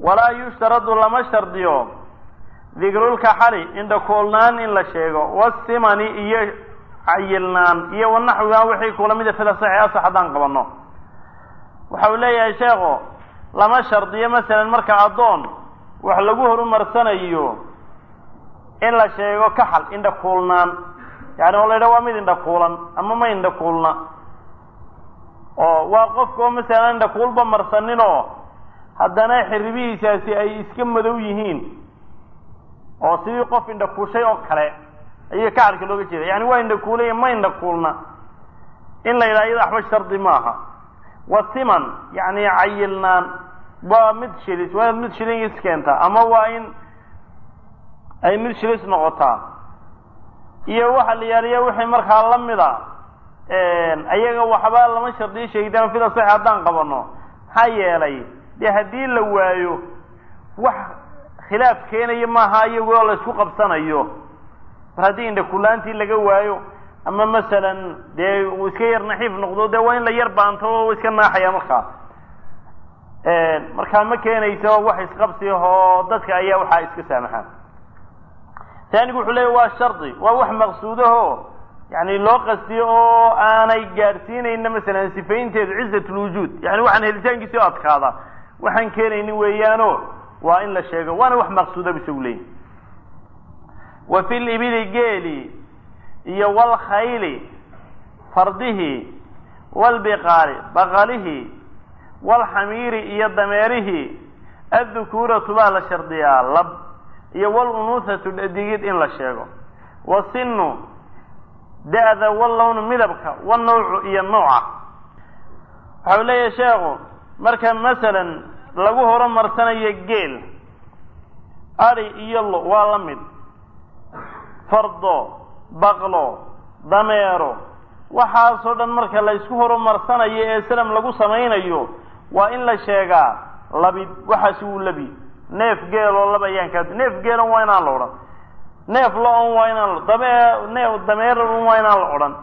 walaa yushtaradu lama shardiyo dikrulkaxali indhakuulnaan in la sheego wasimani iyo cayilnaan iyo wanaxwiga wixii kula mida fila saxi asax haddaan qabanno waxa uu leeyahay sheekhu lama shardiyo masalan marka addoon wax lagu horumarsanayo in la sheego kaxal indhakuulnaan yani oo la yidhaha waa mid indhakuulan ama ma indhakuulna oo waa qofka oo masalan indhakuulba marsaninoo haddana xiribihiisaasi ay iska madow yihiin oo sidii qof indhakuushay oo kale ayaa kaxalka looga jeeda yani waa indhakuulay ma indhakuulna in la yidhaha iyada waxba shardi maaha wasiman yani cayilnaan waa mid shilis waa inaad mid shilin iskeentaa ama waa in ay mid shilis noqotaa iyo waxa la yaaliya wixii markaa la mida ayaga waxba lama shardiyo sheegitaan fida sax haddaan qabano maxaa yeelay dee haddii la waayo wax khilaaf keenaya maaha iyagoo la isku qabsanayo mar haddii indhakulaantii laga waayo ama masalan dee uu iska yar naxiif noqdo dee waa in la yar baanto oo iska naaxaya markaa markaa ma keenayso wax isqabsi oo dadka ayaa waxaa iska saamaxaan taanigu wuxuu leeya waa shardi waa wax maqsuudaho yani loo qastiyo oo aanay gaadhsiinayna masalan sifaynteedu cizat lwujuud yani waxaan helitaankiisi o adkaada waxaan keenaynin weeyaano waa in la sheego waana wax maqsuuda bisagu leeyahy wa fi libili geeli iyo walkhayli fardihi walbiqaali baqalihi walxamiiri iyo dameerihi addukuuratu baa la shardiyaa lab iyo walunuuhatu dhadigid in la sheego wasinu da-da wallownu midabka wanawcu iyo nooca waxau leeyahay sheekhu marka masalan lagu horumarsanayo geel adi iyo lo waa la mid fardo baqlo dameero waxaasoo dhan marka la isku horumarsanayo ee salam lagu samaynayo waa in la sheegaa labid waxaasi wuu labi neef geeloo laba ayaan kaa neef geelon waa inaan la odhan neef lo-on waa inaan la dame neef dameeron waa inaan la odhan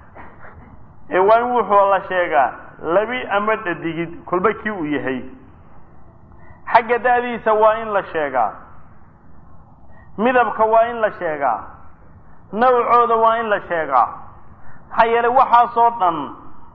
ee waa in wuxuu la sheegaa labi ama dhadigid kolba kii uu yahay xagga da-diisa waa in la sheegaa midabka waa in la sheegaa nawcooda waa in la sheegaa maxaa yeelay waxaasoo dhan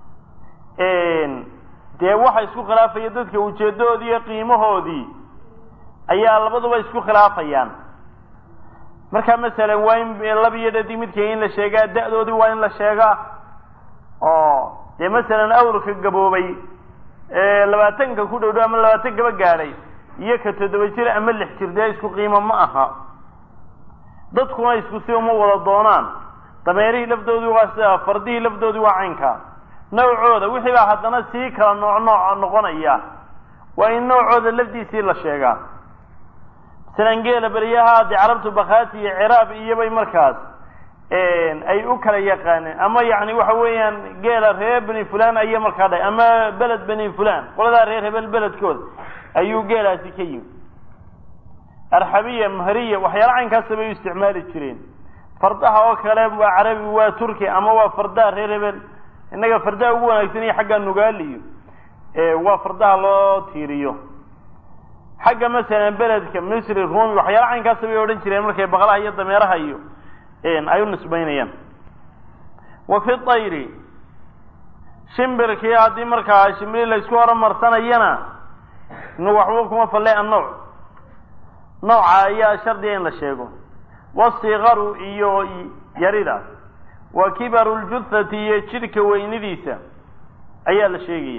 dee waxa isku khilaafaya dadka ujeedadoodii iyo qiimahoodii ayaa labaduba isku khilaafayaan marka masalan waa in laba iyo dhadig midka in la sheegaa da-doodii waa in la sheegaa oo dee masalan awrka gaboobay labaatanka ku dhow dhow ama labaatan gaba gaadhay iyo ka toddoba jir ama lix jir dee isku qiimo ma aha dadkuna isku si uma wada doonaan dameerihii lafdoodii waa sida fardihii lafdoodii waa caynka nawcooda wixii baa haddana sii kala nooc nooc noqonaya waa in noocooda lafdiisii la sheegaa masalan geela beriyaha dee carabtu bakhaati iyo ciraab iyobay markaas ay u kala yaqaaneen ama yani waxa weeyaan geela reer beni fulan aya markaa dhahay ama beled beni fulan qoladaa reer hebel beledkooda ayuu geelaasi ka yimi arxabiya mahriya waxyaala caynkaasa bay u isticmaali jireen fardaha oo kale waa carabi waa turki ama waa fardaha reer hebel innaga fardaha ugu wanaagsan iyo xagga nugaaliyo waa fardaha loo tiiriyo xagga masalan beledka misri rumi waxyaala caynkaasa bay odhan jireen markay baqlaha iyo dameeraha iyo ay u nisbaynayaan wa fi tayri shimbirkii haddii markaa shimbiri la isku horumarsanayana waxba kuma falle annawc nooca ayaa shardiga in la sheego wasikaru iyo yarida wa kibaru ljuthati iyo jidhka weynidiisa ayaa la sheegaya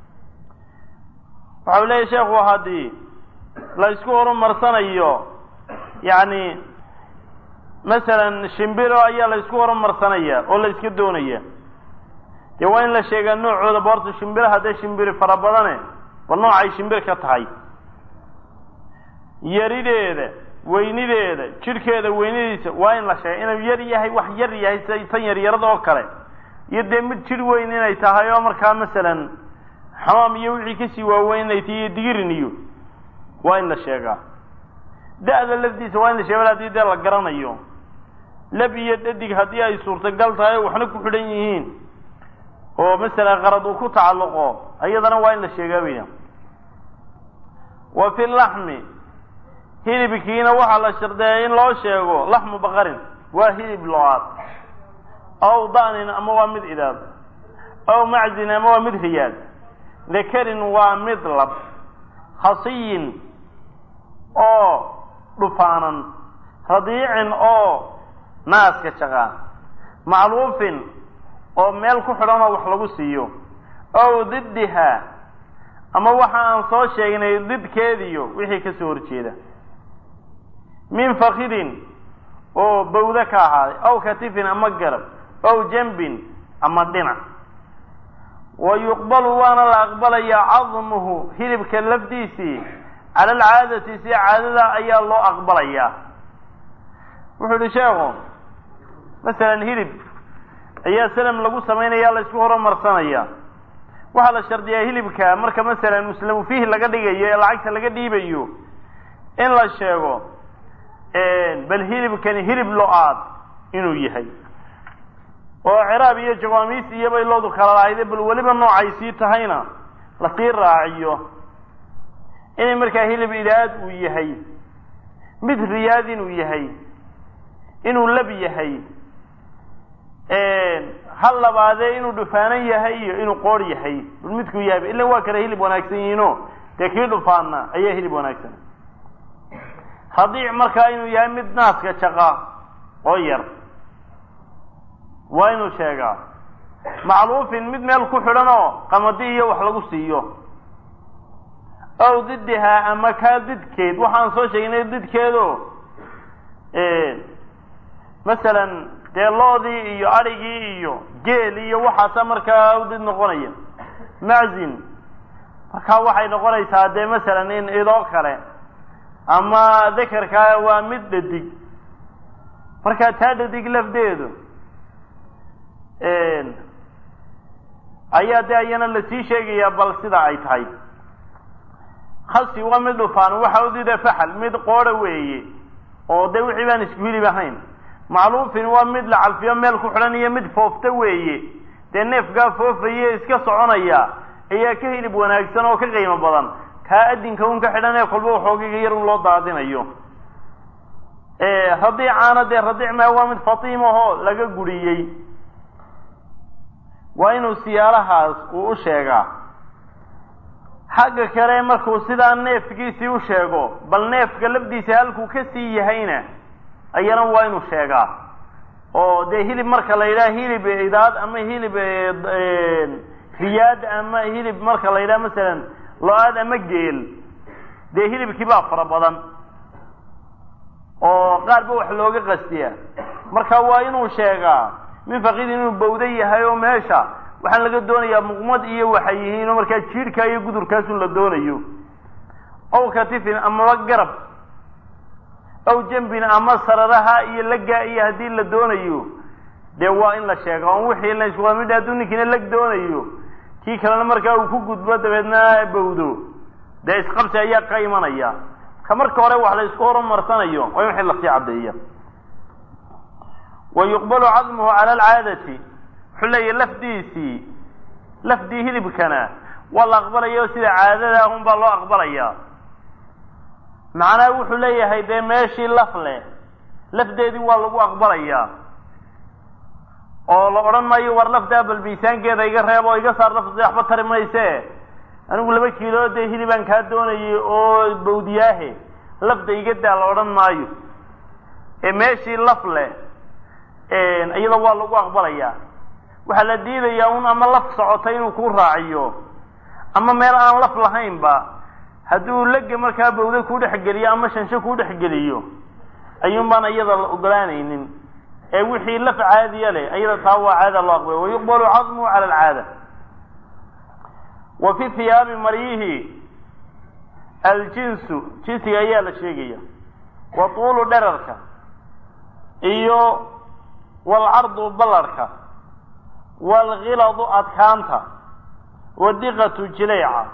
waxau leeyahy sheekhu haddii la isku horumarsanayo yani masalan shimbiro ayaa la isku horumarsanaya oo la iska doonaya dee waa in la sheegaa noocooda boorta shimbiraha dee shimbiri fara badane bal noocay shimbir ka tahay yarideeda weynideeda jidhkeeda weynidiisa waa in la sheega inuu yar yahay wax yar yahay sida tan yaryarada oo kale iyo dee mid jidh weyn inay tahay oo markaa masalan xamaam iyo wixii kasii waaweyn inay tahay iyo digirin iyo waa in la sheegaa da-da lafdiisa waa in la sheega hadii dee la garanayo lab iyo dhadig haddii ay suurtagal tahay oo waxna ku xidhan yihiin oo masalan qarad uu ku tacalluqo iyadana waa in la sheegaa weyna wa fi laxmi hilibkiina waxaa la shardeeyay in loo sheego laxmu baqarin waa hilib lo-aad aw da'nin ama waa mid idaad aw maczin ama waa mid riyaad dakarin waa mid lab khasiyin oo dhufaanan radiicin oo naaska jaqaan macluufin oo meel ku xidhan oo wax lagu siiyo ow diddiha ama waxa aan soo sheegnay didkeediyo wixii ka soo horjeeda min fakidin oo bawda ka ahaaday aw katifin ama garab ow jambin ama dhinac wa yuqbalu waana la aqbalayaa cadmuhu hilibka lafdiisii cala alcaadati si caadada ayaa loo aqbalayaa wuxuu yihi sheekhu masalan hilib ayaa salam lagu samaynaya la isku horumarsanaya waxaa la shardiyaa hilibka marka masalan muslamu fiihi laga dhigayo ee lacagta laga dhiibayo in la sheego bal hilibkani hilib lo-aad inuu yahay oo ciraab iyo jawaamiis iyo bay loodu kala lahayde bal weliba noocay sii tahayna lasii raaciyo inay markaa hilib idaad uu yahay mid riyaad inuu yahay inuu lab yahay hal labaadee inuu dhufaanan yahay iyo inuu qoor yahay bal midkuu yahay ila waa kale hilib wanaagsan yihiino dee kii dhufaana ayaa hilib wanaagsan radiic markaa inuu yahay mid naaska jaqa oo yar waa inuu sheegaa macluufin mid meel ku xidhan oo qamadi iyo wax lagu siiyo ow didihaa ama kaa didkeed waxaan soo sheegnay didkeedo masalan dee loodii iyo adhigii iyo geel iyo waxaasa markaa u did noqonaya maczin markaa waxay noqonaysaa dee masalan in idoo kale ama dakarkaa waa mid dhadig markaa taa dhadig lafdeedu ayaa de ayana lasii sheegayaa bal sida ay tahay khasi waa mid dhufaan waxa udida faxal mid qoora weeye oo de wixii baan isku hilib ahayn macluufin waa mid la calfiyo meel ku xidhan iyo mid foofta weeye dee neefkaa foofaye iska soconaya ayaa ka hilib wanaagsan oo ka qiimo badan kaa adinka un ka xidhan ee kolba waxoogiga yar un loo daadinayo radiicaana dee radiic maa waa mid fatiimahoo laga guriyey waa inuu siyaalahaas uu u sheegaa xagga kale markuu sidaa neefkiisii u sheego bal neefka lafdiisa halkuu ka sii yahayna ayana waa inuu sheegaa oo dee hilib marka la yidhaha hilib idaad ama hilib riyaad ama hilib marka la yidhaha masalan lo-aad ama geel dee hilibkii baa fara badan oo qaar ba wax looga qastiya marka waa inuu sheegaa min fakidin inuu bawda yahay oo meesha waxaan laga doonayaa muqmad iyo waxay yihiin oo markaa jiirhkaa iyo gudurkaasun la doonayo ow katifin amaba garab ow jambin ama sararaha iyo lagaa iyo haddii la doonayo dee waa in la sheega on wixii la isku midha hadduu ninkiina lag doonayo kii kalena markaa uu ku gudbo dabeedna bawdo dee isqabsi ayaa ka imanaya ka marka hore wax la isku horumarsanayo waa in wixii lasii caddeeya wa yuqbalu cadmuhu cala alcaadati wuxuu leeyahy lafdiisii lafdii hilibkana waa la aqbalaya sida caadada un baa loo aqbalaya macnaha wuxuu leeyahay dee meeshii laf leh lafdeedii waa lagu aqbalayaa oo la odhan maayo war lafdaa bal miisaankeeda iga reeb oo iga saar lafdi waxba tari mayse anigu laba kiilo dee hilibaan kaa doonayay oo bawdiyaahe lafda iga daa la odhan maayo ee meeshii laf leh iyada waa lagu aqbalayaa waxaa la diidayaa un ama laf socotay inuu ku raaciyo ama meel aan laf lahaynba hadduu lega markaa bawda ku dhexgeliyo ama shansho ku dhexgeliyo ayuun baan iyada la ogolaanaynin ee wixii laf caadiya leh iyada taa waa caada loo aqbalay wayuqbalu cadmuhu cala alcaada wa fi hiyaabi maryihi aljinsu jinsiga ayaa la sheegaya wa tuulu dherarka iyo walcardu ballarhka waalkhiladu adkaanta wadiqatu jilayca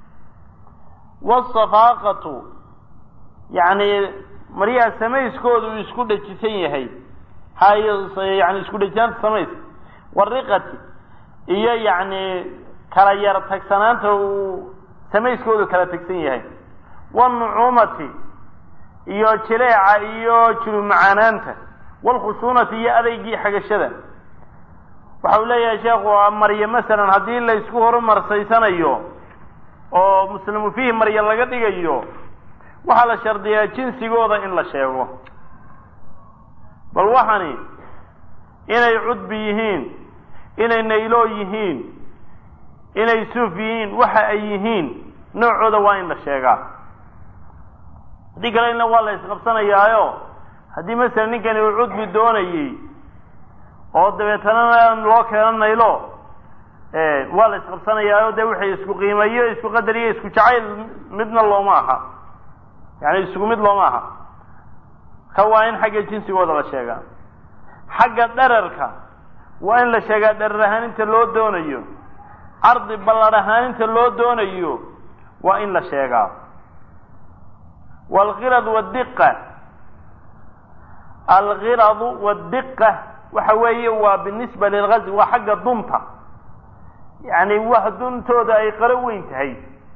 wasafaaqatu yacni maryaha samayskooda uu isku dhajisan yahay hayo yani isku dhajinaanta samayska wariqati iyo yacni kala yar tagsanaanta uu samayskoodu kala tegsan yahay wاlnucuumati iyo jileeca iyo julumacanaanta wاlkhushuunati iyo adeygii xagashada waxa uu leeyahay sheekhu marya masalan haddii la isku horumarsaysanayo oo muslimu fiihi marya laga dhigayo waxaa la shardiyaa jinsigooda in la sheego bal waxani inay cudbi yihiin inay nayloo yihiin inay suuf yihiin waxa ay yihiin noocooda waa in la sheegaa haddii kale ina waa la isqabsanayaayo haddii masalan ninkani uu cudbi doonayey oo dabeetana loo keeno naylo waa la isqabsanayaayo dee wixii isku qiimeeyo isku qadar iyo isku jacayl midna looma aha yani isku mid looma aha ka waa in xagga jinsigooda la sheegaa xagga dherarka waa in la sheegaa dherar ahaan inta loo doonayo cardi ballar ahaan inta loo doonayo waa in la sheegaa waalkhirad wadiqa alkhiradu wadiqa waxa weeye waa binisba lilgazwi waa xagga dunta yani wax duntooda ay qaro weyn tahay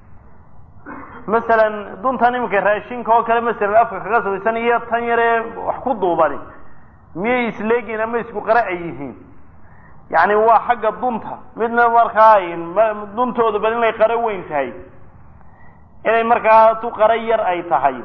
masalan duntan iminka raashinka oo kale masalan afka kaga sabaysan iyo tan yaree wax ku duubani miyay isleegiin ama isku qara ay yihiin yani waa xagga dunta midna markaa duntooda bal inay qaro weyn tahay inay markaa tu qaro yar ay tahay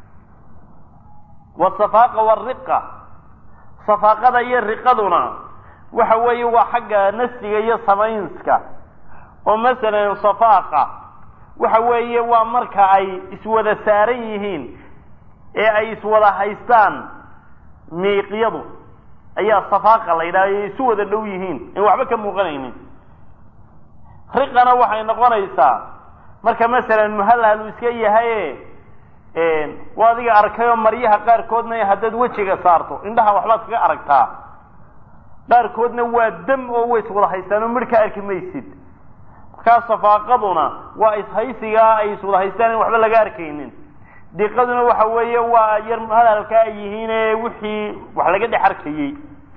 wasafaaqa wariqa safaaqada iyo riqaduna waxa weeye waa xagga nasiga iyo samaynska oo masalan safaaqa waxa weeye waa marka ay iswada saaran yihiin ee ay iswada haystaan miiqyadu ayaa safaaqa la yidhaha ay isu wada dhow yihiin in waxba ka muuqanaynin riqana waxay noqonaysaa marka masalan muhallahal iska yahaye waa adiga arkayoo maryaha qaarkoodna haddaad wejiga saarto indhaha waxbaad kaga aragtaa qaarkoodna waa dam oo way iswada haystaan oo midh ka arki maysid markaa safaaqaduna waa ishaysigaa ay iswada haystaan in waxba laga arkaynin diqaduna waxa weeye waa yar hadalka ay yihiine wixii wax laga dhex arkayey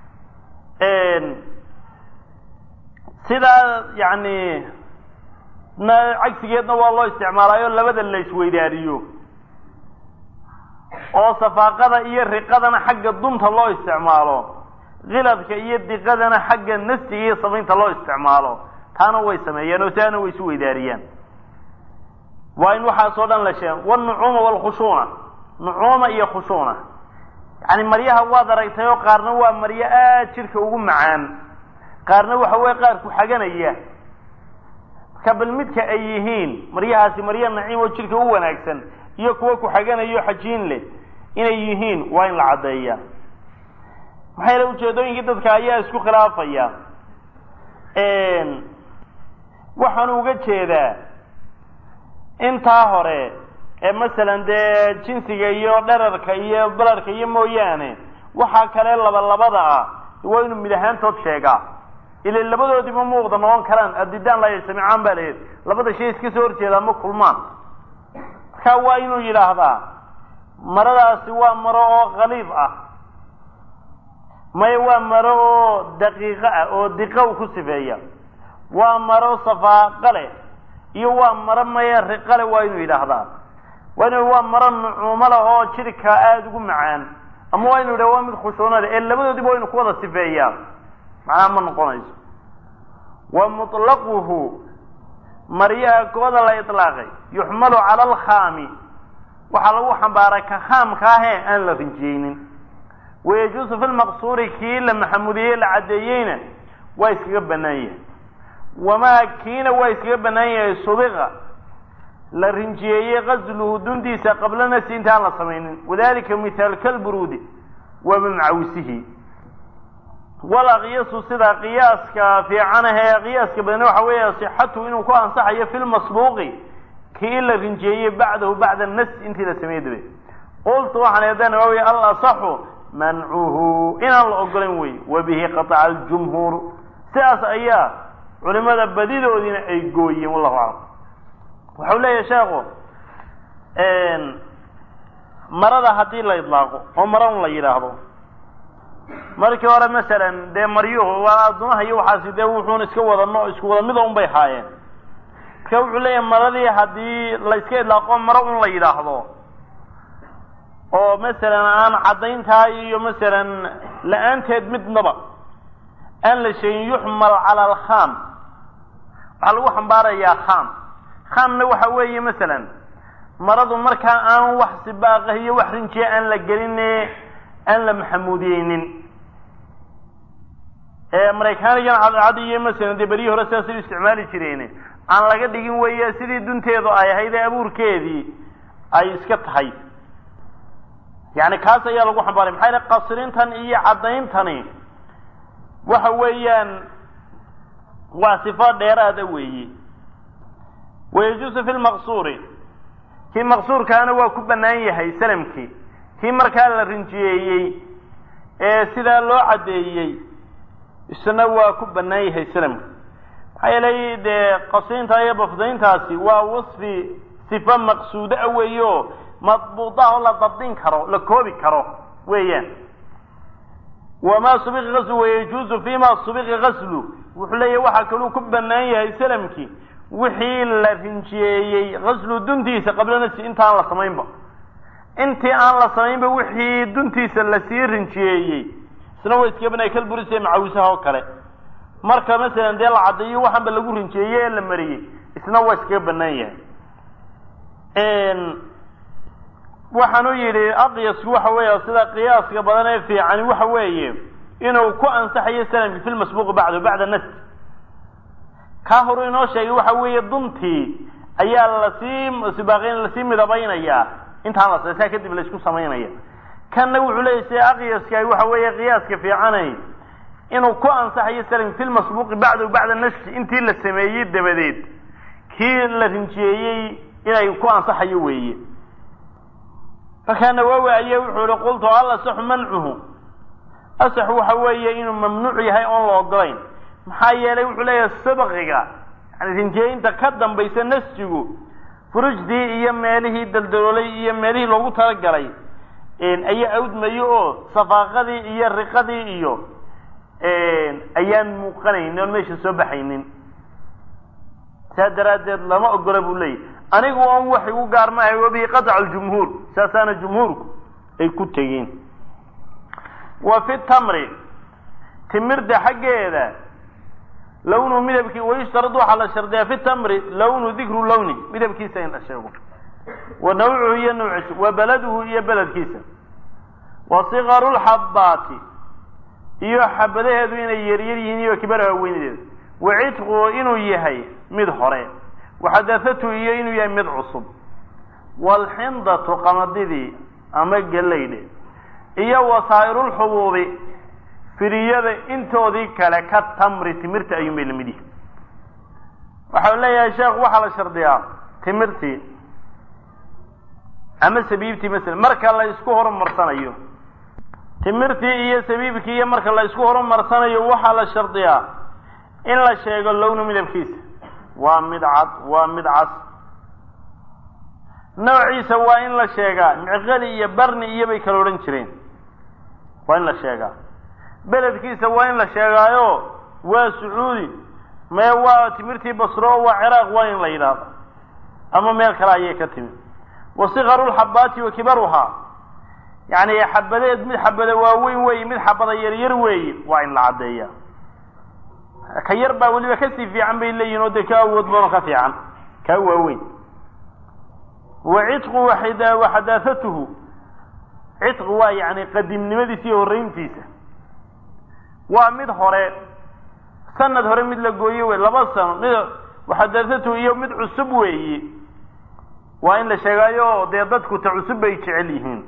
sidaa yani cagsigeedna waa loo isticmaalaayo labada la isweydaariyo oo safaaqada iyo riqadana xagga dunta loo isticmaalo kiladka iyo diqadana xagga nafsiga iyo samaynta loo isticmaalo taana way sameeyaan oo sidaana way isu weydaariyaan waa in waxaasoo dhan la sheego wnucuuma wlkhushuuna nucuuma iyo khushuuna yani maryaha waad aragtay oo qaarna waa maryo aad jidhka ugu macaan qaarna waxa weye qaar ku xaganaya marka bal midka ay yihiin maryahaasi maryo naciim oo jidhka u wanaagsan iyo kuwa ku xaganayo xajiin leh inay yihiin waa in la caddeeya maxaa yeele ujeedooyinkii dadka ayaa isku khilaafaya waxaan uga jeedaa intaa hore ee masalan dee jinsiga iyo dherarka iyo balarka iyo mooyaane waxaa kale laba labada ah waa inuu mid ahaantood sheegaa ila labadoodiima muuqda noqon karaan adidaan la yajtamicaan baa layihi labada shay iska soo horjeedaa ma kulmaan markaa waa inuu yidhaahdaa maradaasi waa maro oo khaliid ah maya waa maro oo daqiiqo ah oo diqa u ku sifeeya waa maro safaaqa leh iyo waa maro maya riqale waa inuu yidhaahdaa waa inu waa maro nucuumo leh oo jidhka aada ugu macaan ama waa inu yidhah waa mid khushuuno leh ee labadoodiba waa inu ku wada sifeeyaa macnaha ma noqonayso wa mutlaquhu maryaha kooda la ilaaqay yuxmalu cala alkhaami waxaa lagu xambaaray ka khaamka ahee aan la rinjiyeynin wayajuusu fi lmaqsuuri kii la maxamudiyey la caddeeyeyna waa iskaga bannaan yahay wamaa kiina waa iskaga bannaan yahay subiqa la rinjiyeeyey qasluhu duntiisa qabla nafsi intaan la samaynin wadalika mithaal kalburuudi wa bimacawisihi wala qiyasu sida qiyaaska fiican ahee qiyaaska badan waxa weeye sixatu inuu ku ansaxayo fi lmasbuuqi kii la rinjeeyey bacdahu bacda nas intii la sameeyey dabe qultu waxaan eedana waa wey al asaxu mancuhu inaan la ogolayn wey wabihi qataca aljumhuuru sidaas ayaa culimada badidoodiina ay gooyeen wallahu aclam waxau leeyahay sheekhu marada haddii la idlaaqo oo maran la yidhaahdo markii hore masalan dee maryuhu waa addumaha iyo waxaasi dee wuxuuna iska wada no isku wada mida un bay haayeen marka wuxuu leeyahay maradii haddii la iska idlaaqo maro un la yidhaahdo oo masalan aan caddayntaa iyo masalan la-aanteed midnaba aan la sheegin yuxmal cala alkham waxaa lagu xambaarayaa kham khamna waxa weeye masalan maradu markaa aan wax sibaaqah iyo wax rinjiya aan la gelin aan la maxamuudiyeynin maraykaanigan cadcad iyo masalan dee beryihii hore sidaasay u isticmaali jireen aan laga dhigin weeye sidii dunteedu ay ahayd ee abuurkeedii ay iska tahay yani kaas ayaa lagu xambaaray maxaa yale qasrintan iyo caddayntani waxa weeyaan waa sifo dheeraada weeye wayajuusu fi lmaqsuuri kii maqsuurkaana waa ku bannaan yahay salamkii kii markaa la rinjiyeeyey ee sidaa loo caddeeyey isna waa ku bannaan yahay salamka maxaa yeelay dee qasrinta iyo bafdayntaasi waa wasfi sifo maqsuudo a weeye oo madbuuda oo la dabdin karo la koobi karo weeyaan wamaa subiqa gaslu wayajuuzu fima subiqa gaslu wuxuu leeyahy waxaa kaluu ku bannaan yahay salamkii wixii la rinjiyeeyey gaslu duntiisa qabla nafsi intaan la samaynba intii aan la samaynba wixii duntiisa lasii rinjiyeeyey isna way iska banay kalburise macawisaha oo kale marka masalan dee la caddeeyo waxaanba lagu rinjiyeeyey ee la mariyey isna waa iskaga bannaan yahay waxaanu yidhi aqyasku waxa weeye sida qiyaaska badan ee fiicani waxa weeye inuu ku ansaxayo salamki fi lmasbuuqi bacdu bacda nas kaa horu inoo sheegay waxa weeye duntii ayaa lasii sibaaqeyn lasii midabaynayaa intaan la saa kadib laysku samaynaya kanna wuxuu leeyahy sida aqyaska waxa weeye qiyaaska fiicanay inuu ku ansaxayo salamki fi lmasbuuqi bacdu bacda nasi intii la sameeyey dabadeed kii la rinjiyeeyey inay ku ansaxayo weeye markaa nawowi aye wuxuu ihi qultu al asaxu mancuhu asax waxa weeye inuu mamnuuc yahay oon la ogolayn maxaa yeelay wuxuu leeyahay sabqiga yani rinjeeyinta ka dambaysa nasjigu furujdii iyo meelihii daldaloolay iyo meelihii loogu talagalay ayaa awdmayo oo safaaqadii iyo riqadii iyo ayaan muuqanayn oon meesha soo baxaynin saa daraaddeed lama ogola buu leeyahy anigu on wax igu gaar maahay wabihi qadaca aljumhuur saasaana jumhuurku ay ku tegeen wa fi tamri timirda xaggeeda lawnu midabkii wayushtarad waxaa la shardiyaa fi tamri lawnu dikru lawni midabkiisa in la sheego wa nawcuhu iyo nawciisa wa beladuhu iyo beledkiisa wa sikaru lxabaati iyo xabadaheedu inay yaryar yihiin iyo kibaraha weynadeeda wa cidquhu inuu yahay mid hore waxadathatu iyo inuu yahay mid cusub waalxindatu qamadidii ama gelaydhe iyo wasaa'irulxubuubi firiyada intoodii kale ka tamri timirta ayuun bay lamid yihin waxau leeyahay sheekh waxaa la shardiyaa timirtii ama sabiibtii masalan marka la isku horumarsanayo timirtii iyo sabiibkii iyo marka la isku horumarsanayo waxaa la shardiyaa in la sheego lownu midabkiisa waa mid cad waa mid cas noociisa waa in la sheegaa micqali iyo barni iyo bay kala odhan jireen waa in la sheegaa beledkiisa waa in la sheegaayo waa sacuudi mee waa timirtii basro oo waa ciraaq waa in la yidhaahdo ama meel kale ayay ka timi wa sikaru lxabaati wa kibaruhaa yacni xabadeed mid xabada waaweyn weeye mid xabada yaryar weeye waa in la caddeeya ka yar baa weliba kasii fiican bay leeyihin oo dee ka awood badanoo ka fiican kaa waaweyn wa cidqu waxadaahatuhu cidqu waa yani qadiimnimadiisa iyo horreyntiisa waa mid hore sanad hore mid la gooye wey laba sano mid waxadaahatuhu iyo mid cusub weeye waa in la sheegaayo dee dadku ta cusub bay jecel yihiin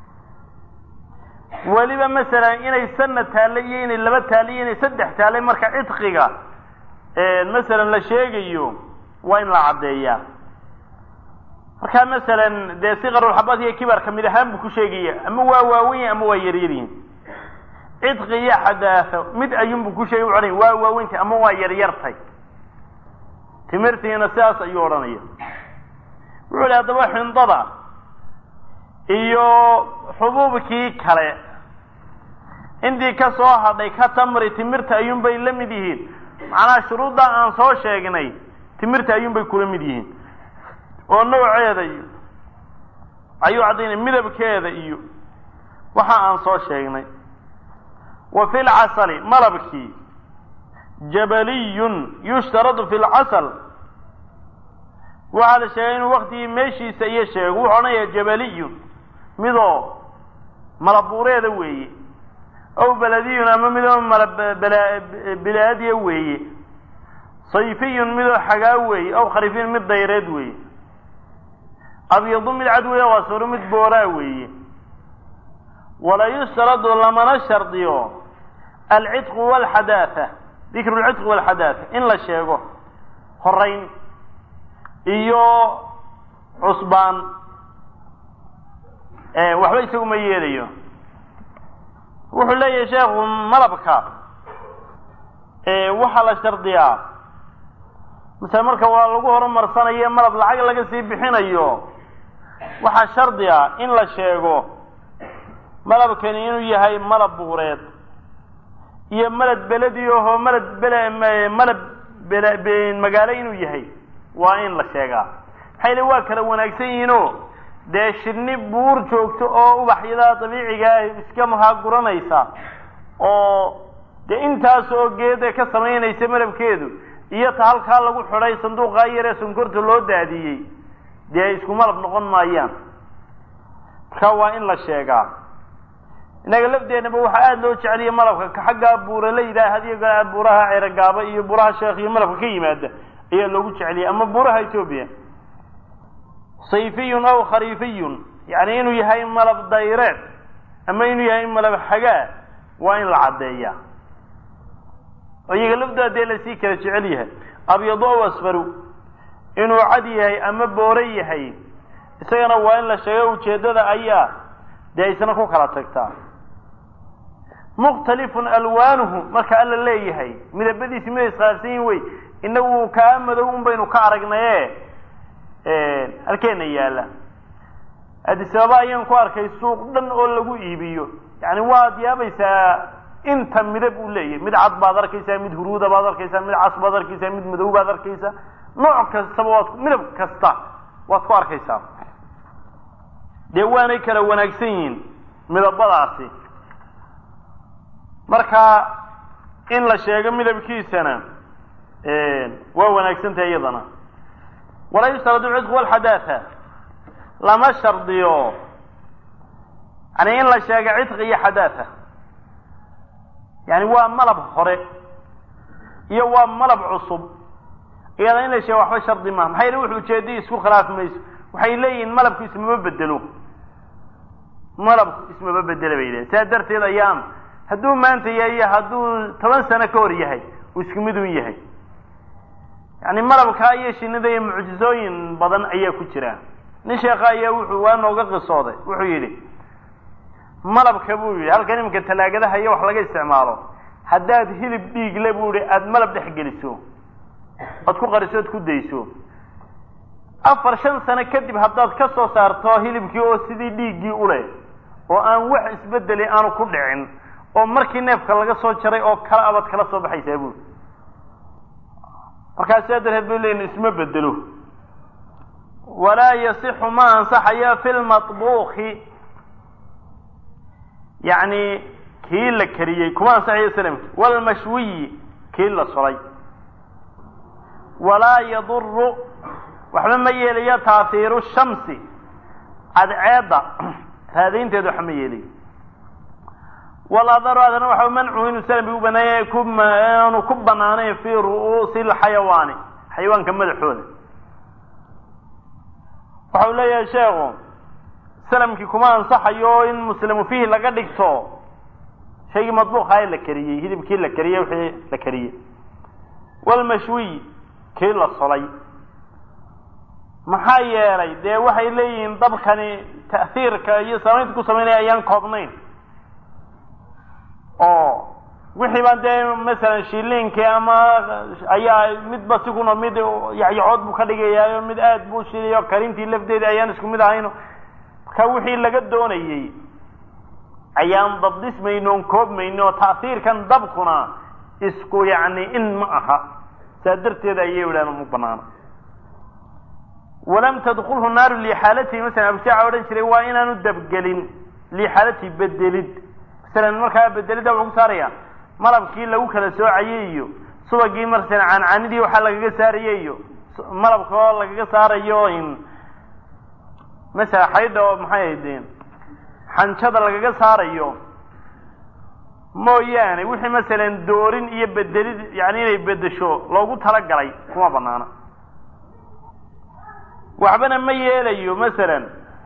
weliba masalan inay sanad taallay iyo inay laba taallay iyo inay saddex taallay marka cidqiga masalan la sheegayo waa in la caddeeyaa marka masalan dee sikarulxabaad iyo kibarka mid ahaan buu ku sheegaya ama waa waaweyn ama waa yaryaryihin cidqi iyo xadaafo mid ayuunbuu ku sheegay odhanaya waa waaweyntay ama waa yaryartay timirtiina sidaas ayuu odhanaya wuxuu ihi haddaba xindada iyo xubuubkii kale intii ka soo hadhay ka tamri timirta ayuunbay la mid yihiin macnaha shuruudda aan soo sheegnay timirta ayuunbay kula mid yihiin oo nooceeda iyo ayuu caddaynaya midabkeeda iyo waxa aan soo sheegnay wa fi lcasali malabkii jabaliyun yushtaradu fi lcasal waxaa la sheegay inuu waktigii meeshiisa iyo sheego wuxuu odhanaya jabaliyun midoo malabuureeda weeye aw beladiyun ama midoo malabilaadiya weeye sayfiyun midoo xagaa weeye aw kharifiyun mid dayreed weeye abyadu mid cad weeye wasuru mid booraa weeye wala yushtaradu lamana shardiyo alcidqu walxadaatha dikru lcidqi walxadaatha in la sheego horayn iyo cusbaan waxba isagu ma yeelayo wuxuu leeyahay sheekhu malabka waxaa la shardiyaa masale marka waa lagu horumarsanayo malab lacag laga sii bixinayo waxaa shardi a in la sheego malabkani inuu yahay malab buureed iyo malad beledi ahoo malad bele malab bele magaalo inuu yahay waa in la sheegaa maxay le waa kala wanaagsan yihiinoo dee shirni buur joogto oo ubaxyada dabiicigaa iska mahaaguranaysa oo dee intaas oo geeda ka samaynaysa malabkeedu iyo ta halkaa lagu xidhay sanduuqaa yaree sonkorta loo daadiyey dee isku malab noqon maayaan marka waa in la sheegaa innaga lafdeennaba waxaa aada loo jeceliya malabka ka xaggaa buura la yidhaha hadiyo gaa buuraha ceerogaaba iyo buuraha sheekh iyo malabka ka yimaada ayaa loogu jeceliyay ama buuraha etoobiya sayfiyun aw khariifiyun yani inuu yahay malab dayreed ama inuu yahay malab xagaa waa in la caddeeyaa oo iyaga lafdooda dee lasii kala jecel yahay abyadu aw asfaru inuu cad yahay ama boore yahay isagana waa in la sheego ujeeddada ayaa dee isna ku kala tagtaa mukhtalifun alwaanuhu marka alla leeyahay midabadiisi miday iskhilaafsan yihin wey inagu kaa madow un baynu ka aragnaye halkeena yaalla adisababa ayaan ku arkay suuq dhan oo lagu iibiyo yani waad yaabaysaa inta midab uu leeyahay mid cad baad arkaysaa mid huruuda baad arkaysaa mid cas baad arkaysaa mid madow baad arkaysaa nooc kastaba waad midab kasta waad ku arkaysaa dee waanay kala wanaagsan yihiin midabadaasi marka in la sheego midabkiisana waa wanaagsan tahay iyadana walaa yustaradu lcidqu walxadaatha lama shardiyo yani in la sheego cidqi iyo xadaatha yani waa malab hore iyo waa malab cusub iyada in la sheego waxba shardi maha maxay wuxu ujeedai isku khilaafi mayso waxay leeyihiin malabku ismama bedelo malabku ismama bedela bay lehin saa darteed ayaan hadduu maanta yahay iyo hadduu toban sano ka hor yahay uu isku mid un yahay yani malabkaa iyo shinida iyo mucjizooyin badan ayaa ku jira nin sheekha ayaa wuxuu waa nooga qisooday wuxuu yidhi malabka buu yidhi halkan iminka talaagadaha iyo wax laga isticmaalo haddaad hilib dhiigle buu yihi aada malab dhex geliso ood ku qariso ood ku dayso afar shan sano kadib haddaad ka soo saarto hilibkii oo sidii dhiiggii uleh oo aan wax isbedeli aanu ku dhicin oo markii neefka laga soo jaray oo kala abad kala soo baxaysaa buuri markaas saa darteed bay leeyihin isma bedelo walaa yasixu ma ansaxaya fi lmaطbuuki yani kii la kariyey kuma ansaxayo salamki wlmashwiyi kii la solay walaa yaduru waxba ma yeelayo taahiiru shamsi cadceedda raadaynteeda waxba ma yeelayo waladaru adana waxa mancu inuu salami u banaanya aanu ku banaanayn fi ru'uusi lxayawaani xayawaanka madaxooda waxau leeyahay sheekhu salamkii kuma ansaxayo in muslimu fiihi laga dhigto shaygii madbuuqaa la kariyey hilibkii la kariyey wixii la kariyey walmashwiy kii la solay maxaa yeelay dee waxay leeyihiin dabkani ta'hiirka iyo samaynta ku samaynaya ayaan koobnayn oo wixii baan dee masalan shiliinkii ama ayaa midba si kuna mid yacyacood buu ka dhigayaayo mid aad buu shiliyo karintii lafteeda ayaan isku mid ahayno marka wixii laga doonayey ayaan dabdismayno on koobmayno ta'hiirkan dabkuna isku yacni in ma aha saa darteeda ayay idhahan uma banaano walam tadkulhu naaru liixaalatihi masalan abujaaca odhan jiray waa inaanu dabgelin liixaalatihi bedelid masalan markaa bedelidda wuxuu ku saaraya malabkii lagu kala soocayey iyo subagii masalan cancanidii waxaa lagaga saarayey iyo malabka oo lagaga saarayo in masala xaydha oo maxay ahaydeen xanjada lagaga saarayo mooyaane wixii masalan doorin iyo bedelid yani inay bedesho loogu talagalay kuma banaana waxbana ma yeelayo masalan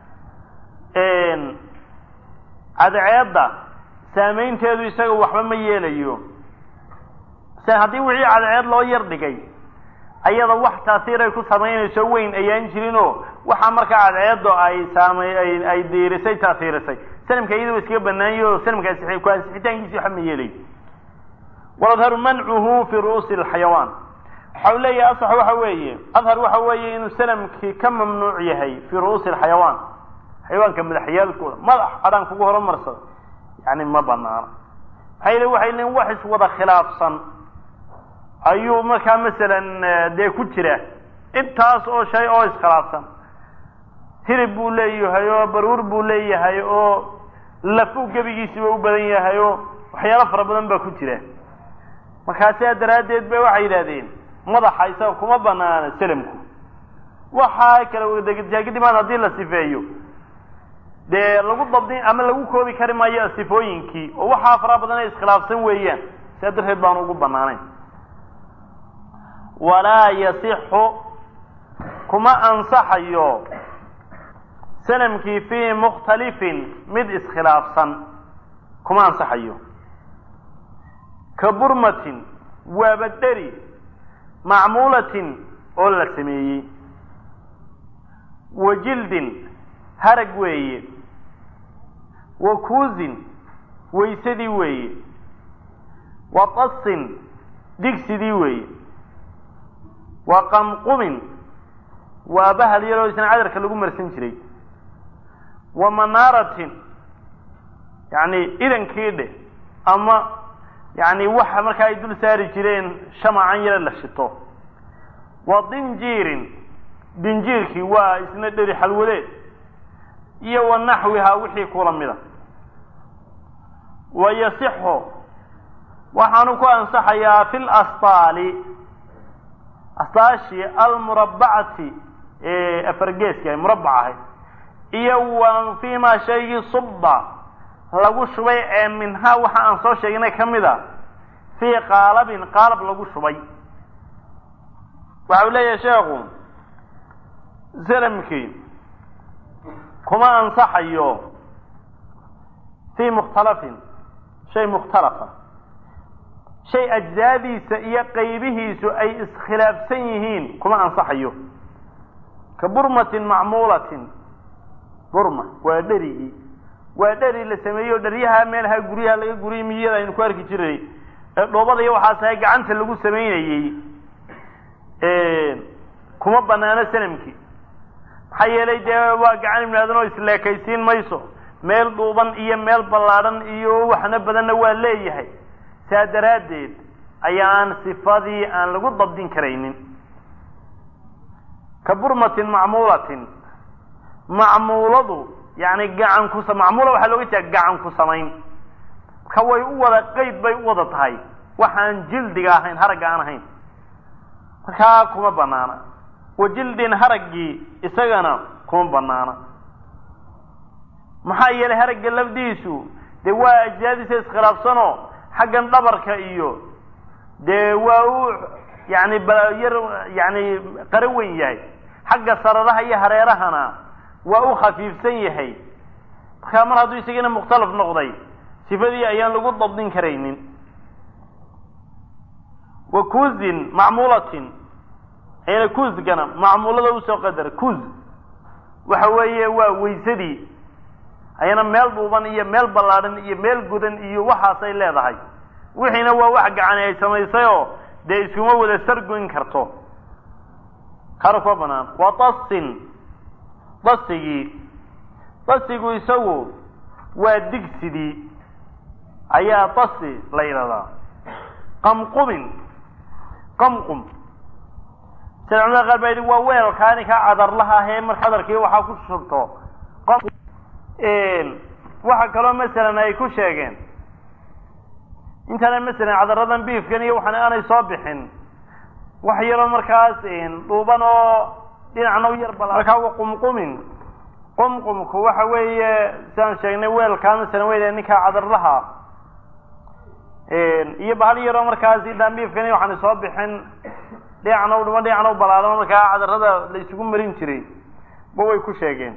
cadceedda saameynteedu isaga waxba ma yeelayo masalan haddii wixii cadceed loo yar dhigay ayada wax taasiiray ku samaynayso weyn ayaan jirinoo waxaa markaa cadceeddo ay saamay ay diirisay taasiirisay sanamka iyada wa iskaga banaanyay oo sanamka ku ansixitaankiisi waxba ma yeelayo waladharu mancuhu fi ru'uusi alxayawaan waxa u leeyahay asax waxa weeye adhar waxa weeye inuu sanamkii ka mamnuuc yahay fii ru'uusi alxayawaan xayawaanka madaxyaalkooda madax adhaan kugu horumarsada yani ma banaana maxaa yele waxay leeyiin wax iswada khilaafsan ayuu markaa masalan dee ku jira intaas oo shay oo iskhilaafsan hilib buu leeyahay oo baruur buu leeyahay oo lafu gebigiisiba u badan yahay oo waxyaalo fara badan baa ku jira markaa sidaa daraaddeed ba waxay yidhahdeen madaxa isaga kuma banaana salamku waxaa kala wadajaagadimaan haddii la sifeeyo dee lagu dabdin ama lagu koobi kari maayo sifooyinkii oo waxaa fara badan ay iskhilaafsan weeyaan sidaa darteed baanu ugu banaanayn walaa yasixu kuma ansaxayo sanamkii fii mukhtalifin mid iskhilaafsan kuma ansaxayo ka burmatin waaba dheri macmuulatin oo la sameeyey wa jildin harag weeye wa kuusin waysadii weeye wa tasin digsidii weeye wa qamqumin waa bahal yaroo isna cadarka lagu marsan jiray wa manaaratin yani idankii dheh ama yani waxa markaa ay dul saari jireen shamacan yaro la shito wa dinjiirin dinjiirkii waa isna dheri xalwadeed iyo wa naxwihaa wixii kula mida wa yasixu waxaanu ku ansaxayaa fi lasbaali astaashii almurabbacati ee afargeeska ay murabbac ahayd iyo wa fiimaa shaygii subba lagu shubay ee minhaa waxa aan soo sheegnay ka mid a fii qaalabin qaalab lagu shubay waxa uu leeyahay sheekhu salamkii kuma ansaxayo fii mukhtalafin shay mukhtalafa shay ajzaadiisa iyo qaybihiisu ay iskhilaafsan yihiin kuma ansaxayo ka burmatin macmuulatin burma waa dherigii waa dheri la sameeyo dheryaha meelaha guryaha laga guriyay miyada aynu ku arki jiray ee dhoobada iyo waxaas ahay gacanta lagu samaynayey kuma banaano sanamkii maxaa yeelay dee waa gacan ibnaadan oo isleekaysiin mayso meel dhuuban iyo meel ballaadhan iyo waxna badanna waa leeyahay saa daraaddeed ayaan sifadii aan lagu dabdin karaynin ka burmatin macmuulatin macmuuladu yani gacan ku macmuula waxaa looga jeeda gacan ku samayn marka way u wada qeyd bay u wada tahay waxaan jildiga ahayn haragga aan ahayn markaa kuma banaana wa jildin haraggii isagana kuma banaana maxaa yeelay haragga lafdiisu dee waa ajsaadiisa iskhilaafsanoo xaggan dhabarka iyo dee waa u yani yar yani qaro weyn yahay xagga sararaha iyo hareerahana waa u khafiifsan yahay markaa mar hadduu isagana mukhtalaf noqday sifadii ayaan lagu dabdin karaynin wa kuuzin macmuulatin ayna kuuzgana macmuulada usoo qadar kuuz waxa weeye waa waysadii ayana meel dhuuban iyo meel ballaadhan iyo meel gudan iyo waxaasay leedahay wixiina waa wax gacani ay samaysay oo dee iskuma wada sargoyn karto kana kuma banaan wa tasin dasigii dasigu isagu waa digsidii ayaa dasi la yidhahdaa qamqumin qamqum sida culamada qaar baa yidhi waa weelkaani ka cadarlaha ahee marka cadarkii waxaa ku shubto qof waxa kaloo masalan ay ku sheegeen intana masalan cadaradan biifkan iyo waxaan aanay soo bixin wax yaroo markaas dhuuban oo dhinacna u yar bala markaa wa qumqumin qumqumku waxa weeye sidaan sheegnay weelkaa masalan wey ninkaa cadarlaha iyo bahal yaroo markaas idaan biifkan iyo waxaan soo bixin dhinacna u dhuban dhinacna u balaadama markaa cadarada la isugu marin jiray ba way ku sheegeen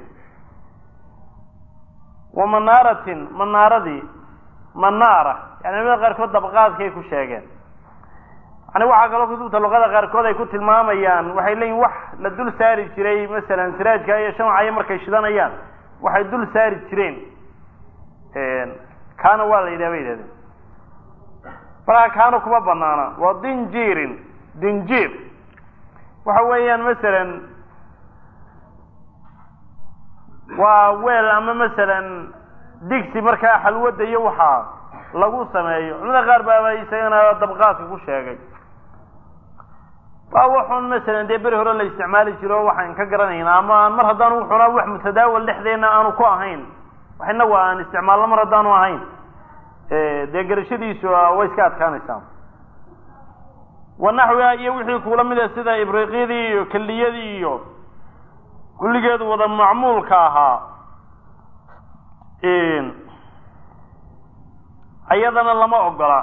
wa manaaratin manaaradii manaara yani culamada qaarkood dabqaadkay ku sheegeen yani waxaa kaloo kutubta luqada qaarkood ay ku tilmaamayaan waxay leeyihin wax la dul saari jiray masalan siraajka iyo shamcayo markay shidanayaan waxay dul saari jireen kaana waa la yidhaha bay yidhahdeen markaa kaana kuma banaana waa dinjiirin dinjiir waxa weeyaan masalan waa weel ama masalan digsi markaa xalwada iyo waxaa lagu sameeyo culamada qaar baaba isagana dabqaadka ku sheegay waa waxun masalan dee beri hore la isticmaali jiro waxaan ka garanayna ama mar haddaanu wuxuna wax mutadaawal dhexdeena aanu ku ahayn wax inagu aan isticmaalno mar haddaanu ahayn dee garashadiisu way iska adkaanaysaa wanaxwiha iyo wixii kuula mida sida ibriqyadii iyo keliyadii iyo kulligeedu wada macmuulka ahaa ayadana lama ogola